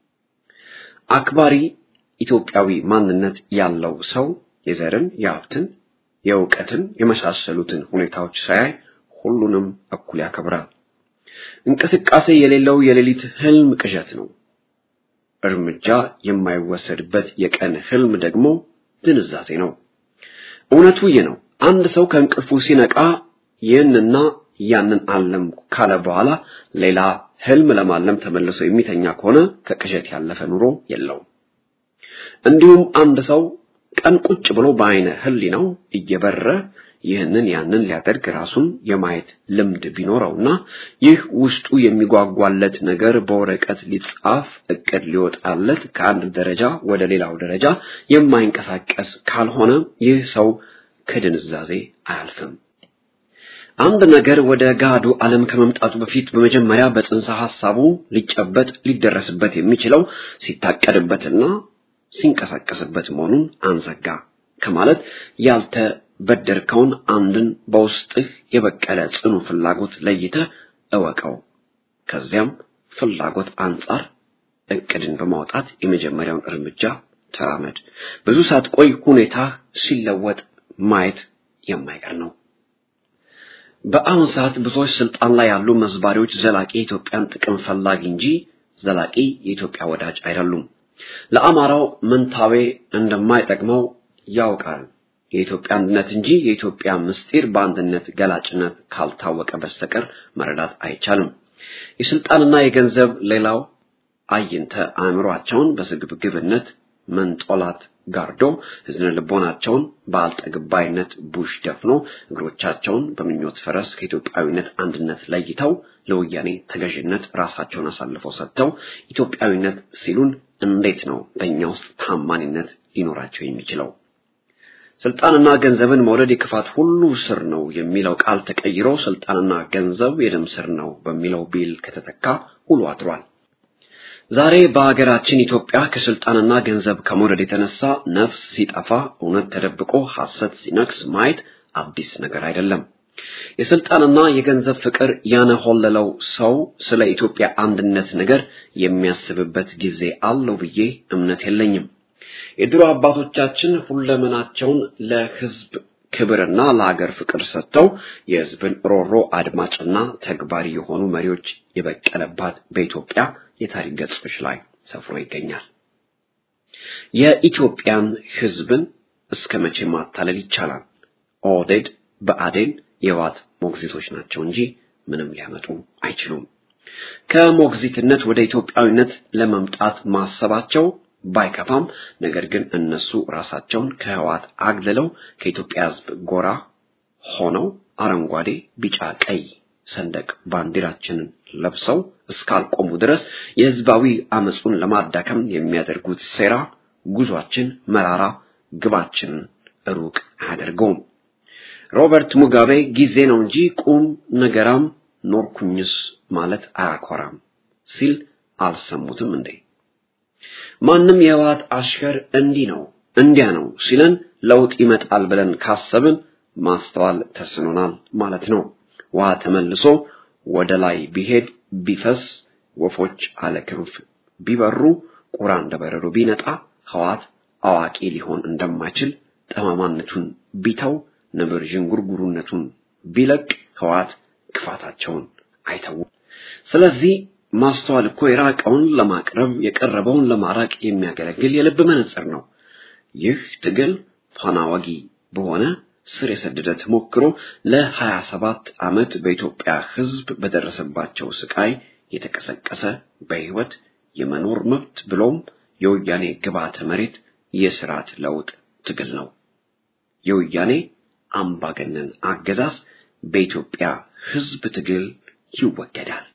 አክባሪ ኢትዮጵያዊ ማንነት ያለው ሰው የዘርን፣ የሀብትን፣ የእውቀትን የመሳሰሉትን ሁኔታዎች ሳያይ ሁሉንም እኩል ያከብራል። እንቅስቃሴ የሌለው የሌሊት ህልም ቅዠት ነው። እርምጃ የማይወሰድበት የቀን ህልም ደግሞ ድንዛዜ ነው። እውነቱ ይህ ነው። አንድ ሰው ከእንቅልፉ ሲነቃ ይህንና ያንን አለም ካለ በኋላ ሌላ ህልም ለማለም ተመልሶ የሚተኛ ከሆነ ከቅዠት ያለፈ ኑሮ የለውም። እንዲሁም አንድ ሰው ቀን ቁጭ ብሎ በአይነ ህሊናው እየበረ ይህንን ያንን ሊያደርግ ራሱን የማየት ልምድ ቢኖረውና ይህ ውስጡ የሚጓጓለት ነገር በወረቀት ሊጻፍ እቅድ ሊወጣለት ከአንድ ደረጃ ወደ ሌላው ደረጃ የማይንቀሳቀስ ካልሆነ ይህ ሰው ከድንዛዜ አያልፍም። አንድ ነገር ወደ ጋዱ ዓለም ከመምጣቱ በፊት በመጀመሪያ በጽንሰ ሐሳቡ ሊጨበጥ ሊደረስበት የሚችለው ሲታቀድበትና ሲንቀሳቀስበት መሆኑን አንዘጋ ከማለት ያልተበደርከውን አንድን በውስጥህ የበቀለ ጽኑ ፍላጎት ለይተህ እወቀው። ከዚያም ፍላጎት አንጻር እቅድን በማውጣት የመጀመሪያውን እርምጃ ተራመድ። ብዙ ሳትቆይ ሁኔታ ሲለወጥ ማየት የማይቀር ነው። በአሁን ሰዓት ብዙዎች ስልጣን ላይ ያሉ መዝባሪዎች ዘላቂ የኢትዮጵያን ጥቅም ፈላጊ እንጂ ዘላቂ የኢትዮጵያ ወዳጅ አይደሉም። ለአማራው ምንታዌ እንደማይጠቅመው ያውቃል። የኢትዮጵያ አንድነት እንጂ የኢትዮጵያ ምስጢር በአንድነት ገላጭነት ካልታወቀ በስተቀር መረዳት አይቻልም። የስልጣንና የገንዘብ ሌላው አይንተ አእምሯቸውን በስግብግብነት መንጦላት ጋርዶ ህዝነ ልቦናቸውን በአልጠግባይነት ቡሽ ደፍኖ እግሮቻቸውን በምኞት ፈረስ ከኢትዮጵያዊነት አንድነት ለይተው ለወያኔ ተገዥነት ራሳቸውን አሳልፈው ሰጥተው ኢትዮጵያዊነት ሲሉን እንዴት ነው በእኛ ውስጥ ታማኝነት ሊኖራቸው የሚችለው? ስልጣንና ገንዘብን መውደድ የክፋት ሁሉ ስር ነው የሚለው ቃል ተቀይሮ ስልጣንና ገንዘብ የደም ስር ነው በሚለው ቢል ከተተካ ውሎ አድሯል። ዛሬ በሀገራችን ኢትዮጵያ ከስልጣንና ገንዘብ ከመውደድ የተነሳ ነፍስ ሲጠፋ እውነት ተደብቆ ሐሰት ሲነግስ ማየት አዲስ ነገር አይደለም። የስልጣንና የገንዘብ ፍቅር ያነሆለለው ሰው ስለ ኢትዮጵያ አንድነት ነገር የሚያስብበት ጊዜ አለው ብዬ እምነት የለኝም። የድሮ አባቶቻችን ሁለመናቸውን ለሕዝብ ክብርና ለሀገር ፍቅር ሰጥተው የሕዝብን ሮሮ አድማጭና ተግባሪ የሆኑ መሪዎች የበቀለባት በኢትዮጵያ የታሪክ ገጾች ላይ ሰፍሮ ይገኛል። የኢትዮጵያን ሕዝብን እስከ መቼ ማታለል ይቻላል? ኦህዴድ፣ ብአዴን የህወሓት ሞግዚቶች ናቸው እንጂ ምንም ሊያመጡ አይችሉም። ከሞግዚትነት ወደ ኢትዮጵያዊነት ለመምጣት ማሰባቸው ባይከፋም ነገር ግን እነሱ ራሳቸውን ከህወሓት አግልለው ከኢትዮጵያ ህዝብ ጎራ ሆነው አረንጓዴ፣ ቢጫ፣ ቀይ ሰንደቅ ባንዲራችንን ለብሰው እስካልቆሙ ድረስ የህዝባዊ አመጹን ለማዳከም የሚያደርጉት ሴራ ጉዟችን መራራ፣ ግባችንን ሩቅ አያደርገውም። ሮበርት ሙጋቤ ጊዜ ነው እንጂ ቁም ነገራም ኖርኩኝስ ማለት አያኮራም ሲል አልሰሙትም እንዴ? ማንም የህወሓት አሽከር እንዲህ ነው እንዲያ ነው ሲለን ለውጥ ይመጣል ብለን ካሰብን ማስተዋል ተስኖናል ማለት ነው። ውሃ ተመልሶ ወደ ላይ ቢሄድ ቢፈስ ወፎች አለ ክንፍ ቢበሩ ቁራ እንደበረሩ ቢነጣ ህወሓት አዋቂ ሊሆን እንደማይችል ጠማማነቱን ቢተው ነብር ዥንጉርጉርነቱን ቢለቅ ህወሓት ክፋታቸውን አይተውም። ስለዚህ ማስተዋል እኮ የራቀውን ለማቅረብ የቀረበውን ለማራቅ የሚያገለግል የልብ መነጽር ነው። ይህ ትግል ፋና ወጊ በሆነ ስር የሰደደ ተሞክሮ ለሀያ ሰባት ዓመት በኢትዮጵያ ህዝብ በደረሰባቸው ስቃይ የተቀሰቀሰ በህይወት የመኖር መብት ብሎም የወያኔ ግብዓተ መሬት የስርዓት ለውጥ ትግል ነው። የወያኔ አምባገነን አገዛዝ በኢትዮጵያ ህዝብ ትግል ይወገዳል።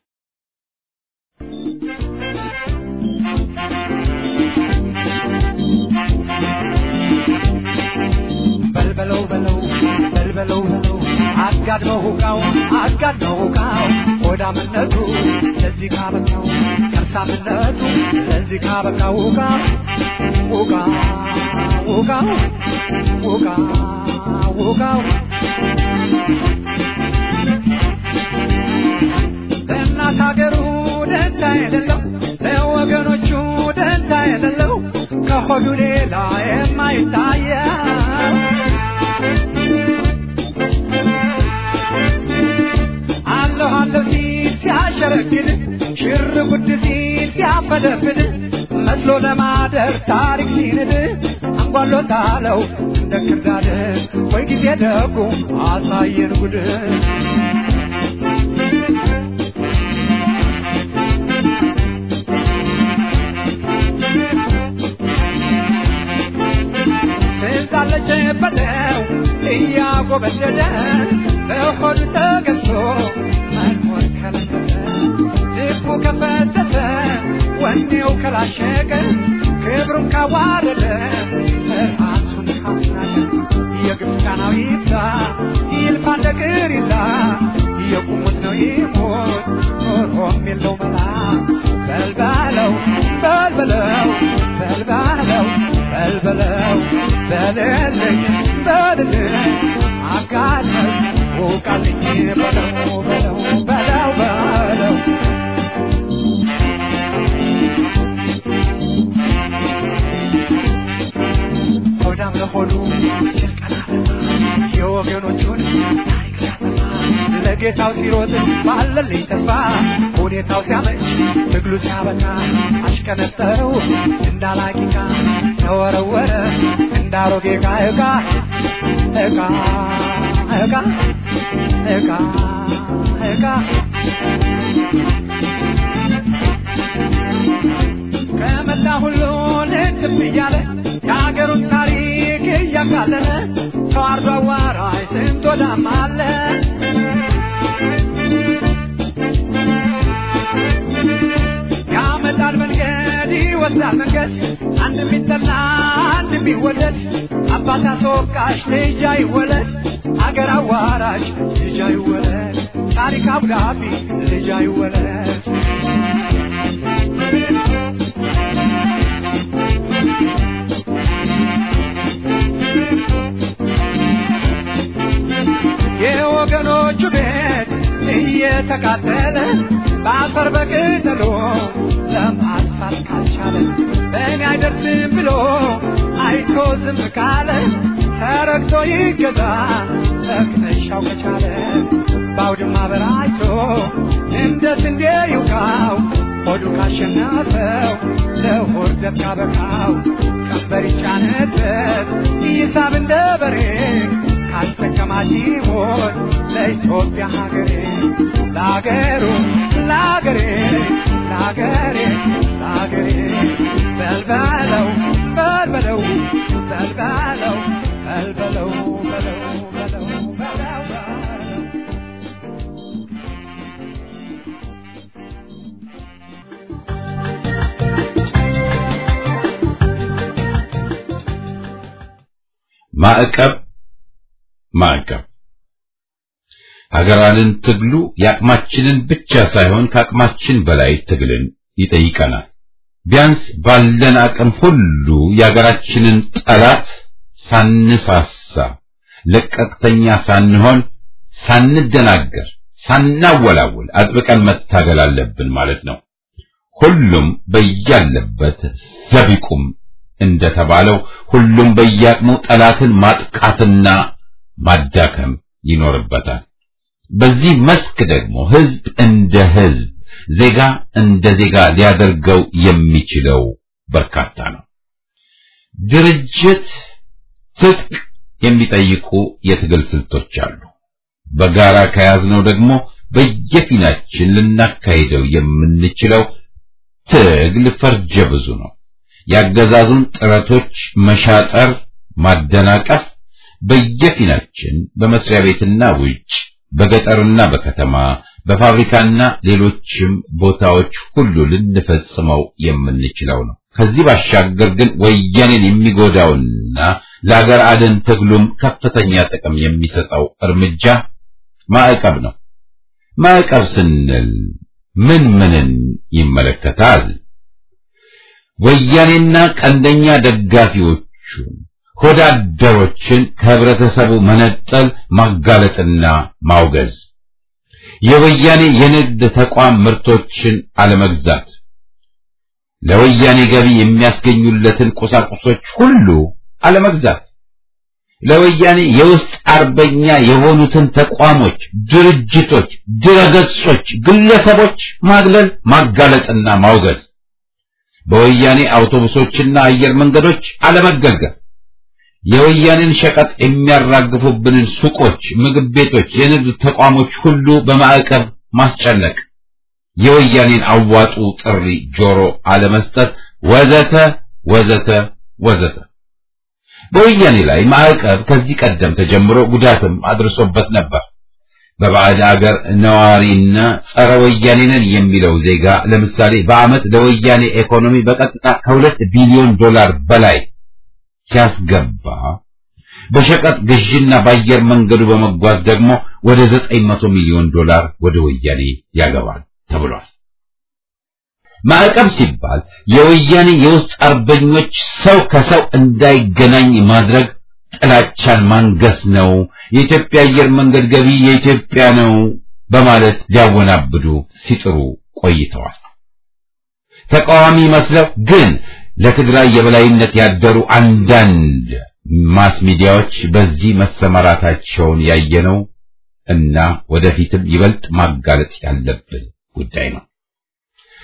በልበለው በለው በልበለው በለው አጋድመው ሁቃው አጋድመው ሁቃው ሆዳምነቱ ለዚህ ካበቃው ከርሳምነቱ ለዚህ ካበቃው ሁቃ ሁቃ ሁቃው ሁቃ ሁቃው ለእናት ሀገሩ ደንታ የሌለው ለወገኖቹ ደንታ የሌለው ከሆዱ ሌላ የማይታየው አለሁ አለሁ ሲል ሲያሸረግድ ሽር ጉድ ሲል ሲያፈደፍድ መስሎ ለማደር ታሪክ ሲንድ አንጓሎታለው እንደ ክርዳድ ወይ ጊዜ ደጉ አሳየን ጉድ ስልጣለች በለው እያጎበደደ በሆዱ ተገዝቶ መኖር ከለከለ ልቡ ከፈተተ ወኔው ከላሸቀ ክብሩን ካዋረደ ራሱን ካስናቀ የግብፃናዊ ይብዛ ይልፋ እንደ ቅሪላ የቁሙት ነው ይሞት ኖሮም የለው መላ በልባለው በልበለው በልባለው በልበለው በልልኝ በልልኝ አጋለኝ ውቃልኝ በለው በለው በለው በለው ሆዳም ለሆዱ ጭንቀና የወገኖቹን ታሪክ ሲያሰማ ለጌታው ሲሮጥ ባለልኝ ተስፋ ሁኔታው ሲያመች ትግሉ ሲያበቃ አሽቀነጠረው እንዳላቂቃ ተወረወረ እንዳሮጌ ዕቃ ዕቃ ዕቃ ዕቃ ዕቃ ዕቃ ከመላ ሁሉ ልትብ እያለ የሀገሩን ታሪክ እያቃለለ ተዋርዶ አዋራጅ ስንት ወዳም አለ ያመጣል መንገድ ይወስዳል መንገድ አንድ የሚጠላ አንድ የሚወደድ አባት አስወቃሽ ልጅ አይወለድ አገር አዋራሽ ልጅ አይወለድ ታሪክ አብዳቢ ልጅ አይወለድ የወገኖቹ ቤት እየተቃጠለ በአፈር በቅጠሎ ለማጥፋት ካልቻለ በእኔ አይደርስም ብሎ አይቶ ዝም ካለ ተረግቶ ይገዛ ተክነሻው ከቻለ በአውድማ በራይቶ እንደ ስንዴ ይውቃው ሆዱ ካሸነፈው ለሆድ ደብ ካበቃው ቀንበር ይጫነበት ይሳብ እንደ በሬ ካልተከማች ይሞት ለኢትዮጵያ ሀገሬ ለአገሩ ለአገሬ ለአገሬ ለአገሬ በልበለው በልበለው በልበለው በልበለው በለው በለው በለው በለው ማዕቀብ ማዕቀብ ሀገራንን ትግሉ የአቅማችንን ብቻ ሳይሆን ከአቅማችን በላይ ትግልን ይጠይቀናል። ቢያንስ ባለን አቅም ሁሉ የሀገራችንን ጠላት ሳንሳሳ፣ ለቀቅተኛ ሳንሆን፣ ሳንደናገር፣ ሳናወላውል አጥብቀን መታገል አለብን ማለት ነው። ሁሉም በያለበት ዘቢቁም እንደተባለው ሁሉም በየአቅሙ ጠላትን ማጥቃትና ማዳከም ይኖርበታል። በዚህ መስክ ደግሞ ህዝብ እንደ ህዝብ፣ ዜጋ እንደ ዜጋ ሊያደርገው የሚችለው በርካታ ነው። ድርጅት፣ ትጥቅ የሚጠይቁ የትግል ስልቶች አሉ። በጋራ ከያዝነው ደግሞ በየፊናችን ልናካሂደው የምንችለው ትግል ፈርጀ ብዙ ነው። ያገዛዙን ጥረቶች መሻጠር፣ ማደናቀፍ በየፊናችን በመስሪያ ቤትና ውጭ፣ በገጠርና በከተማ፣ በፋብሪካና ሌሎችም ቦታዎች ሁሉ ልንፈጽመው የምንችለው ነው። ከዚህ ባሻገር ግን ወያኔን የሚጎዳውና ለአገር አድን ትግሉም ከፍተኛ ጥቅም የሚሰጠው እርምጃ ማዕቀብ ነው። ማዕቀብ ስንል ምን ምንን ይመለከታል? ወያኔና ቀንደኛ ደጋፊዎቹን ሆዳደሮችን ከህብረተሰቡ መነጠል፣ ማጋለጥና ማውገዝ፣ የወያኔ የንግድ ተቋም ምርቶችን አለመግዛት፣ ለወያኔ ገቢ የሚያስገኙለትን ቁሳቁሶች ሁሉ አለመግዛት፣ ለወያኔ የውስጥ አርበኛ የሆኑትን ተቋሞች፣ ድርጅቶች፣ ድረገጾች፣ ግለሰቦች ማግለል፣ ማጋለጥና ማውገዝ በወያኔ አውቶቡሶችና አየር መንገዶች አለመገልገል፣ የወያኔን ሸቀጥ የሚያራግፉብንን ሱቆች፣ ምግብ ቤቶች፣ የንግድ ተቋሞች ሁሉ በማዕቀብ ማስጨነቅ፣ የወያኔን አዋጡ ጥሪ ጆሮ አለመስጠት፣ ወዘተ ወዘተ ወዘተ። በወያኔ ላይ ማዕቀብ ከዚህ ቀደም ተጀምሮ ጉዳትም አድርሶበት ነበር። በባዕድ አገር ነዋሪና ጸረ ወያኔ ነን የሚለው ዜጋ ለምሳሌ በዓመት ለወያኔ ኢኮኖሚ በቀጥታ ከሁለት ቢሊዮን ዶላር በላይ ሲያስገባ በሸቀጥ ግዥና በአየር መንገዱ በመጓዝ ደግሞ ወደ ዘጠኝ መቶ ሚሊዮን ዶላር ወደ ወያኔ ያገባል ተብሏል። ማዕቀብ ሲባል የወያኔ የውስጥ አርበኞች ሰው ከሰው እንዳይገናኝ ማድረግ ጥላቻን ማንገስ ነው። የኢትዮጵያ አየር መንገድ ገቢ የኢትዮጵያ ነው በማለት ሊያወናብዱ ሲጥሩ ቆይተዋል። ተቃዋሚ መስለው ግን ለትግራይ የበላይነት ያደሩ አንዳንድ ማስ ሚዲያዎች በዚህ መሰማራታቸውን ያየነው እና ወደፊትም ይበልጥ ማጋለጥ ያለብን ጉዳይ ነው።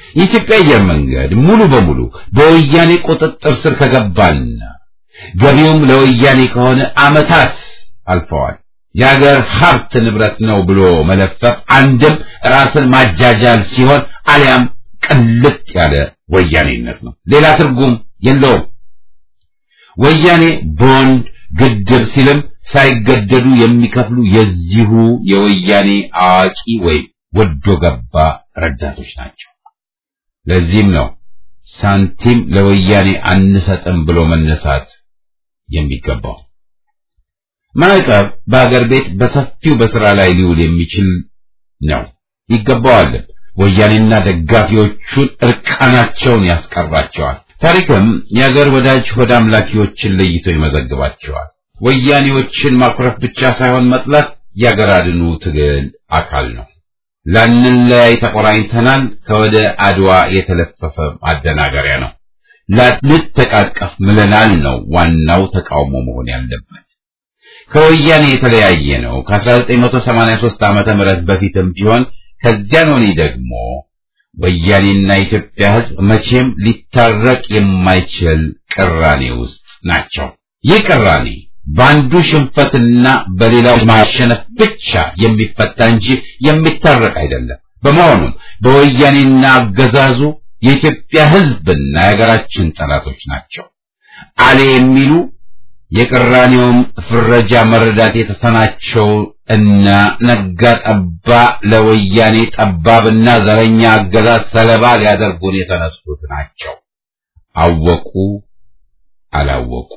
የኢትዮጵያ አየር መንገድ ሙሉ በሙሉ በወያኔ ቁጥጥር ስር ከገባና ገቢውም ለወያኔ ከሆነ ዓመታት አልፈዋል። የሀገር ሀብት ንብረት ነው ብሎ መለፈፍ አንድም ራስን ማጃጃል ሲሆን አሊያም ቅልጥ ያለ ወያኔነት ነው። ሌላ ትርጉም የለውም። ወያኔ ቦንድ ግድብ ሲልም ሳይገደዱ የሚከፍሉ የዚሁ የወያኔ አዋቂ ወይም ወዶ ገባ ረዳቶች ናቸው። ለዚህም ነው ሳንቲም ለወያኔ አንሰጥም ብሎ መነሳት የሚገባው። ማዕቀብ በአገር ቤት በሰፊው በስራ ላይ ሊውል የሚችል ነው፣ ይገባዋልም። ወያኔና ደጋፊዎቹን እርቃናቸውን ያስቀራቸዋል። ታሪክም የአገር ወዳጅ ወደ አምላኪዎችን ለይቶ ይመዘግባቸዋል። ወያኔዎችን ማኩረፍ ብቻ ሳይሆን መጥላት የአገር አድኑ ትግል አካል ነው። ላንለያይ ተቆራኝተናል ከወደ አድዋ የተለፈፈ ማደናገሪያ ነው። ላንተቃቀፍ ምለናል ነው ዋናው ተቃውሞ መሆን ያለበት። ከወያኔ የተለያየ ነው ከ1983 ዓመተ ምህረት በፊትም ቢሆን ከዚያን ወዲህ ደግሞ ወያኔና የኢትዮጵያ ሕዝብ መቼም ሊታረቅ የማይችል ቅራኔ ውስጥ ናቸው። ይህ ቅራኔ በአንዱ ሽንፈትና በሌላው ማሸነፍ ብቻ የሚፈታ እንጂ የሚታረቅ አይደለም። በመሆኑም በወያኔና አገዛዙ የኢትዮጵያ ሕዝብና የሀገራችን ጠላቶች ናቸው። አሌ የሚሉ የቅራኔውም ፍረጃ መረዳት የተሰናቸው እና ነጋ ጠባ ለወያኔ ጠባብና ዘረኛ አገዛዝ ሰለባ ሊያደርጉን የተነሱት ናቸው። አወቁ አላወቁ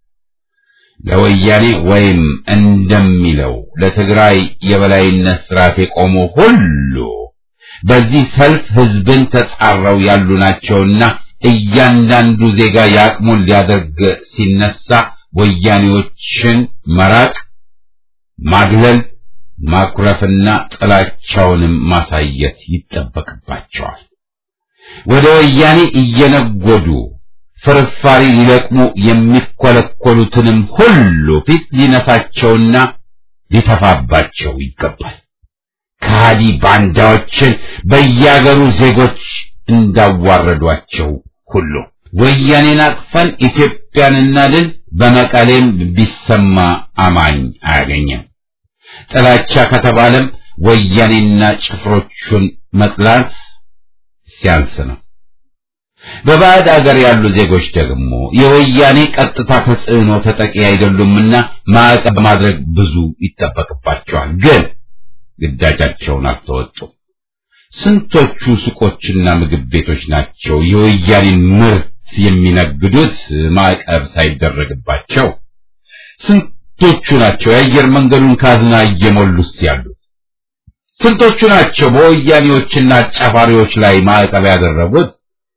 ለወያኔ ወይም እንደሚለው ለትግራይ የበላይነት ስርዓት የቆሙ ሁሉ በዚህ ሰልፍ ህዝብን ተጻረው ያሉ ናቸውና እያንዳንዱ ዜጋ የአቅሙን ሊያደርግ ሲነሳ ወያኔዎችን መራቅ፣ ማግለል፣ ማኩረፍና ጥላቻውንም ማሳየት ይጠበቅባቸዋል። ወደ ወያኔ እየነጎዱ ፍርፋሪ ሊለቅሙ የሚኮለኮሉትንም ሁሉ ፊት ሊነሳቸውና ሊተፋባቸው ይገባል። ከሃዲ ባንዳዎችን በያገሩ ዜጎች እንዳዋረዷቸው ሁሉ ወያኔን አቅፈን ኢትዮጵያን እናድን በመቀሌም ቢሰማ አማኝ አያገኘም። ጥላቻ ከተባለም ወያኔና ጭፍሮቹን መጥላት ሲያንስ ነው። በባዕድ አገር ያሉ ዜጎች ደግሞ የወያኔ ቀጥታ ተጽዕኖ ተጠቂ አይደሉምና ማዕቀብ ማድረግ ብዙ ይጠበቅባቸዋል። ግን ግዳጃቸውን አልተወጡም። ስንቶቹ ሱቆችና ምግብ ቤቶች ናቸው የወያኔን ምርት የሚነግዱት ማዕቀብ ሳይደረግባቸው? ስንቶቹ ናቸው የአየር መንገዱን ካዝና እየሞሉስ ያሉት? ስንቶቹ ናቸው በወያኔዎችና አጫፋሪዎች ላይ ማዕቀብ ያደረጉት?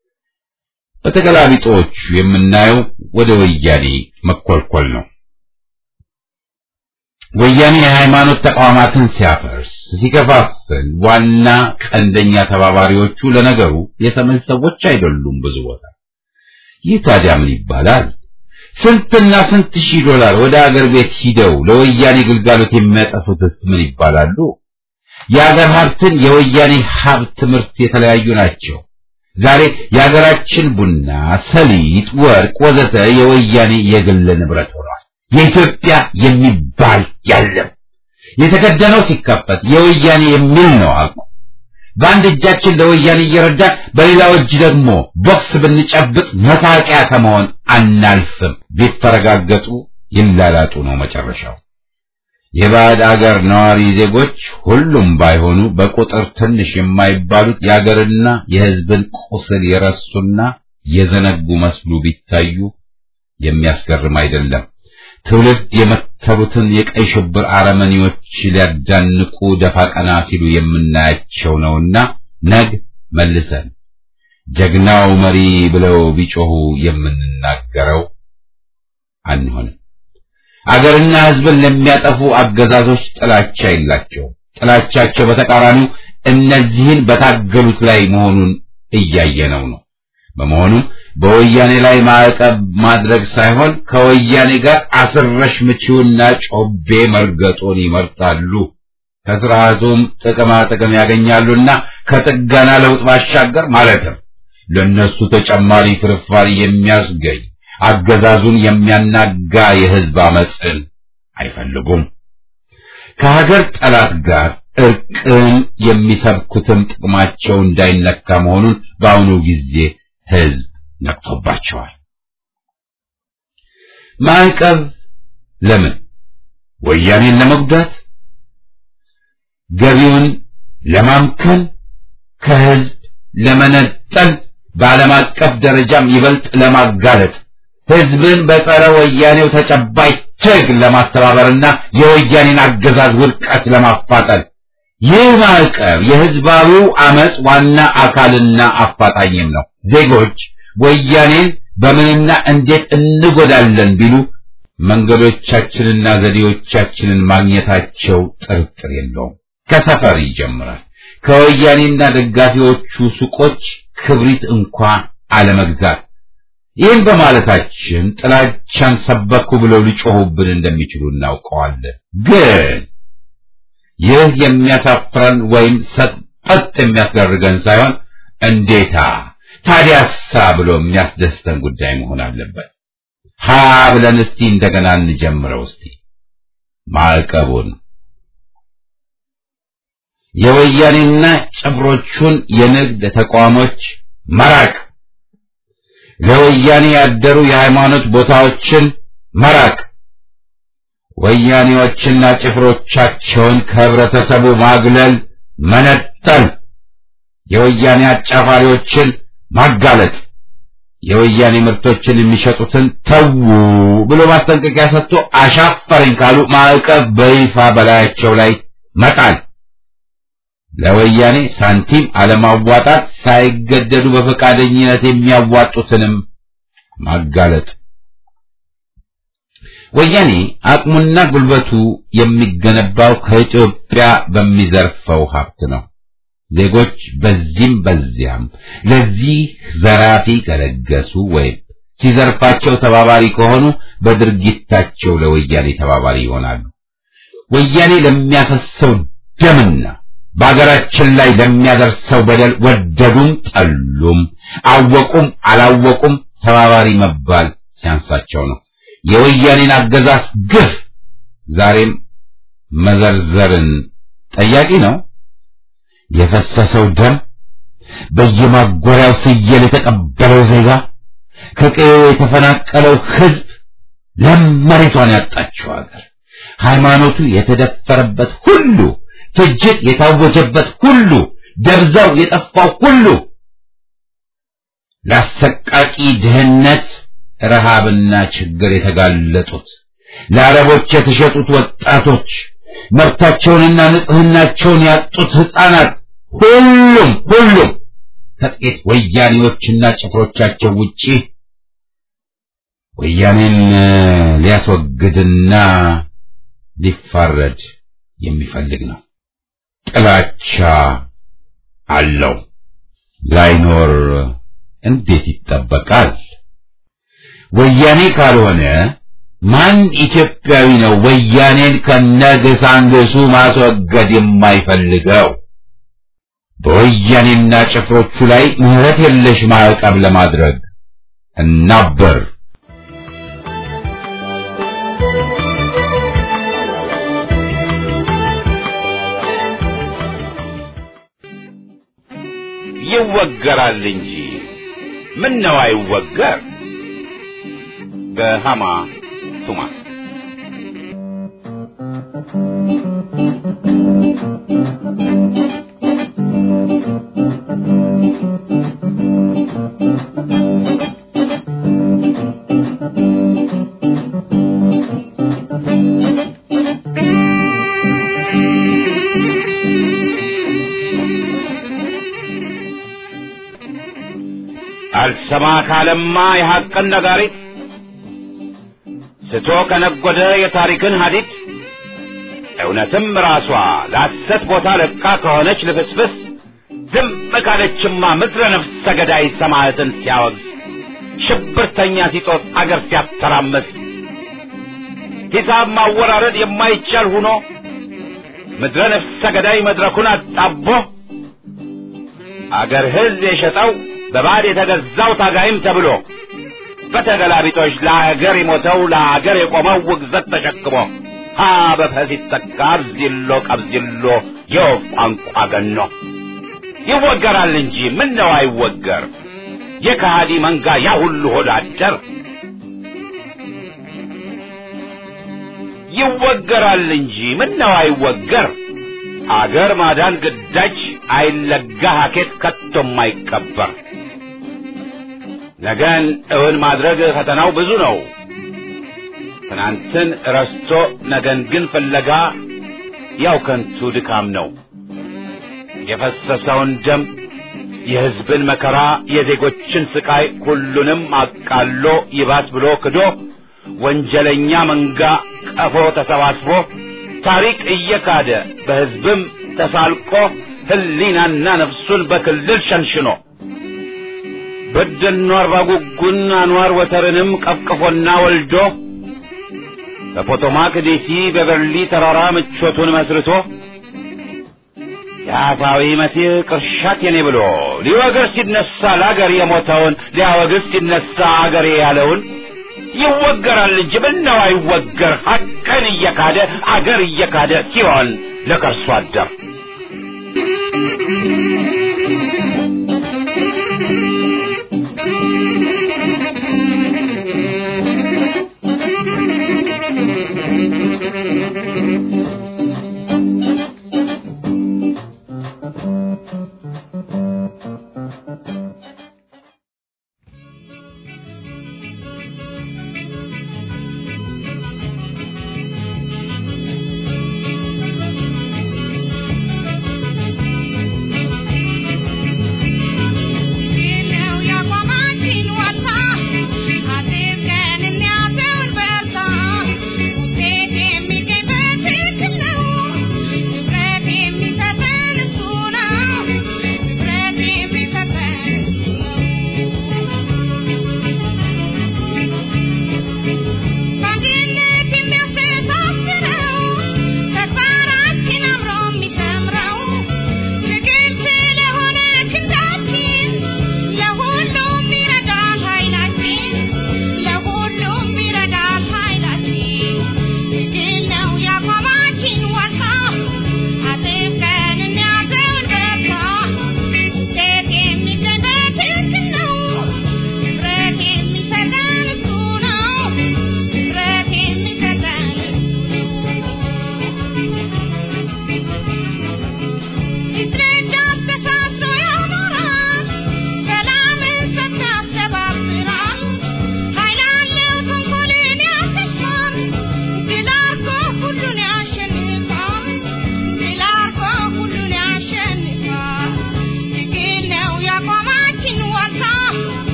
በተገላቢጦቹ የምናየው ወደ ወያኔ መኮልኮል ነው። ወያኔ የሃይማኖት ተቋማትን ሲያፈርስ፣ ሲከፋፍል ዋና ቀንደኛ ተባባሪዎቹ ለነገሩ የሰሜን ሰዎች አይደሉም። ብዙ ቦታ ይህ ታዲያ ምን ይባላል? ስንትና ስንት ሺህ ዶላር ወደ አገር ቤት ሂደው ለወያኔ ግልጋሎት የሚያጠፉትስ ምን ይባላሉ? የአገር ሀብትን የወያኔ ሀብት ምርት የተለያዩ ናቸው። ዛሬ የሀገራችን ቡና፣ ሰሊጥ፣ ወርቅ ወዘተ የወያኔ የግል ንብረት ሆኗል። የኢትዮጵያ የሚባል ያለም የተከደነው ሲከፈት የወያኔ የሚል ነው አቁ በአንድ እጃችን ለወያኔ እየረዳን በሌላው እጅ ደግሞ ቦክስ ብንጨብጥ መታቂያ ከመሆን አናልፍም። ቢፈረጋገጡ ይላላጡ ነው መጨረሻው። የባዕድ አገር ነዋሪ ዜጎች ሁሉም ባይሆኑ በቁጥር ትንሽ የማይባሉት የአገርና የሕዝብን ቁስል የረሱና የዘነጉ መስሉ ቢታዩ የሚያስገርም አይደለም። ትውልድ የመተሩትን የቀይ ሽብር አረመኔዎች ሊያዳንቁ ደፋ ቀና ሲሉ የምናያቸው ነውና ነግ መልሰን ጀግናው መሪ ብለው ቢጮሁ የምንናገረው አንሆንም። አገርና ሕዝብን ለሚያጠፉ አገዛዞች ጥላቻ የላቸውም። ጥላቻቸው በተቃራኒው እነዚህን በታገሉት ላይ መሆኑን እያየነው ነው። በመሆኑም በወያኔ ላይ ማዕቀብ ማድረግ ሳይሆን ከወያኔ ጋር አስረሽ ምቺውና ጮቤ መርገጡን ይመርጣሉ። ከስርዓቱም ጥቅማ ጥቅም ያገኛሉና ከጥገና ለውጥ ባሻገር ማለትም ለነሱ ተጨማሪ ፍርፋሪ የሚያስገኝ አገዛዙን የሚያናጋ የህዝብ አመፅን አይፈልጉም። ከሀገር ጠላት ጋር እርቅን የሚሰብኩትም ጥቅማቸው እንዳይነካ መሆኑን በአሁኑ ጊዜ ህዝብ ነቅቶባቸዋል። ማዕቀብ ለምን? ወያኔን ለመጉዳት፣ ገቢውን ለማምከን፣ ከህዝብ ለመነጠል፣ በዓለም አቀፍ ደረጃም ይበልጥ ለማጋለጥ ህዝብን በጸረ ወያኔው ተጨባጭ ትግል ለማስተባበርና የወያኔን አገዛዝ ውድቀት ለማፋጠን ይህ ማዕቀብ የህዝባዊው አመፅ ዋና አካልና አፋጣኝም ነው። ዜጎች ወያኔን በምንና እንዴት እንጎዳለን ቢሉ መንገዶቻችንና ዘዴዎቻችንን ማግኘታቸው ጥርጥር የለውም። ከሰፈር ይጀምራል። ከወያኔና ደጋፊዎቹ ሱቆች ክብሪት እንኳ አለመግዛት። ይህን በማለታችን ጥላቻን ሰበኩ ብለው ሊጮሁብን እንደሚችሉ እናውቀዋለን። ግን ይህ የሚያሳፍረን ወይም ሰጠጥ የሚያስደርገን ሳይሆን እንዴታ ታዲያሳ ብሎ የሚያስደስተን ጉዳይ መሆን አለበት። ሀ ብለን እስቲ እንደገና እንጀምረው። እስቲ ማዕቀቡን የወያኔና ጭፍሮቹን የንግድ ተቋሞች መራቅ፣ ለወያኔ ያደሩ የሃይማኖት ቦታዎችን መራቅ፣ ወያኔዎችና ጭፍሮቻቸውን ከህብረተሰቡ ማግለል፣ መነጠል፣ የወያኔ አጫፋሪዎችን ማጋለጥ፣ የወያኔ ምርቶችን የሚሸጡትን ተዉ ብሎ ማስጠንቀቂያ ሰጥቶ አሻፈረኝ ካሉ ማዕቀብ በይፋ በላያቸው ላይ መጣል፣ ለወያኔ ሳንቲም አለማዋጣት፣ ሳይገደዱ በፈቃደኝነት የሚያዋጡትንም ማጋለጥ። ወያኔ አቅሙና ጉልበቱ የሚገነባው ከኢትዮጵያ በሚዘርፈው ሀብት ነው። ዜጎች በዚህም በዚያም ለዚህ ዘራፊ ከለገሱ ወይም ሲዘርፋቸው ተባባሪ ከሆኑ በድርጊታቸው ለወያኔ ተባባሪ ይሆናሉ። ወያኔ ለሚያፈሰው ደምና በአገራችን ላይ ለሚያደርሰው በደል ወደዱም ጠሉም፣ አወቁም አላወቁም ተባባሪ መባል ሲያንሳቸው ነው። የወያኔን አገዛዝ ግፍ ዛሬም መዘርዘርን ጠያቂ ነው። የፈሰሰው ደም፣ በየማጎሪያው ስየል የተቀበለው ዜጋ፣ ከቀዬው የተፈናቀለው ሕዝብ፣ ለም መሬቷን ያጣችው አገር፣ ሃይማኖቱ የተደፈረበት ሁሉ፣ ፍጅት የታወጀበት ሁሉ፣ ደብዛው የጠፋው ሁሉ፣ ለአሰቃቂ ድህነት ረሃብና ችግር የተጋለጡት ለአረቦች የተሸጡት ወጣቶች መብታቸውንና ንጽህናቸውን ያጡት ሕፃናት ሁሉም ሁሉም ከጥቂት ወያኔዎችና ጭፍሮቻቸው ውጪ ወያኔን ሊያስወግድና ሊፋረድ የሚፈልግ ነው። ጥላቻ አለው። ላይኖር እንዴት ይጠበቃል? ወያኔ ካልሆነ ማን ኢትዮጵያዊ ነው ወያኔን ከነግሳንግሱ ማስወገድ የማይፈልገው? በወያኔና ጭፍሮቹ ላይ ምህረት የለሽ ማዕቀብ ለማድረግ እናበር። ይወገራል እንጂ ምን ነው አይወገር? በሃማ ቱማ አልሰማ ካለማ የሐቅን ነጋሪት ስቶ ከነጎደ የታሪክን ሀዲድ እውነትም ራሷ ለሐሰት ቦታ ለቃ ከሆነች ልፍስፍስ ዝም ካለችማ ምድረ ነፍስ ሰገዳይ ሰማዕትን ሲያወግዝ ሽብርተኛ ሲጦት አገር ሲያተራምስ ሂሳብ ማወራረድ የማይቻል ሁኖ ምድረ ነፍስ ሰገዳይ መድረኩን አጣቦ አገር ሕዝብ የሸጠው በባዕድ የተገዛው ታጋይም ተብሎ በተገላቢጦች ለአገር የሞተው ለአገር የቆመው ውግዘት ተሸክሞ ሀ በፈስ ይተካ አብዚሎ ቀብዚሎ የወፍ ቋንቋ ገኖ ይወገራል እንጂ ምን ነው አይወገር የከሃዲ መንጋ ያ ሁሉ ሆድ አደር ይወገራል እንጂ ምን ነው አይወገር አገር ማዳን ግዳጅ አይለጋ ሀኬት ከቶም አይቀበር ነገን እውን ማድረግ ፈተናው ብዙ ነው ትናንትን ረስቶ ነገን ግን ፍለጋ ያው ከንቱ ድካም ነው የፈሰሰውን ደም የሕዝብን መከራ የዜጎችን ስቃይ ሁሉንም አቃሎ ይባስ ብሎ ክዶ ወንጀለኛ መንጋ ቀፎ ተሰባስቦ ታሪክ እየካደ በሕዝብም ተሳልቆ ሕሊናና ነፍሱን በክልል ሸንሽኖ በደኖ አርባ ጉጉን አንዋር ወተርንም ቀፍቅፎና ወልዶ በፖቶማክ ዴሲ በበርሊ ተራራ ምቾቱን መስርቶ የአፋዊ መሲህ ቅርሻት የኔ ብሎ ሊወግር ሲነሳ ለአገር የሞተውን ሊያወግዝ ሲነሳ አገሬ ያለውን ይወገራል እንጂ ምነው አይወገር ሐቅን እየካደ አገር እየካደ ሲሆን ለከርሶ አደር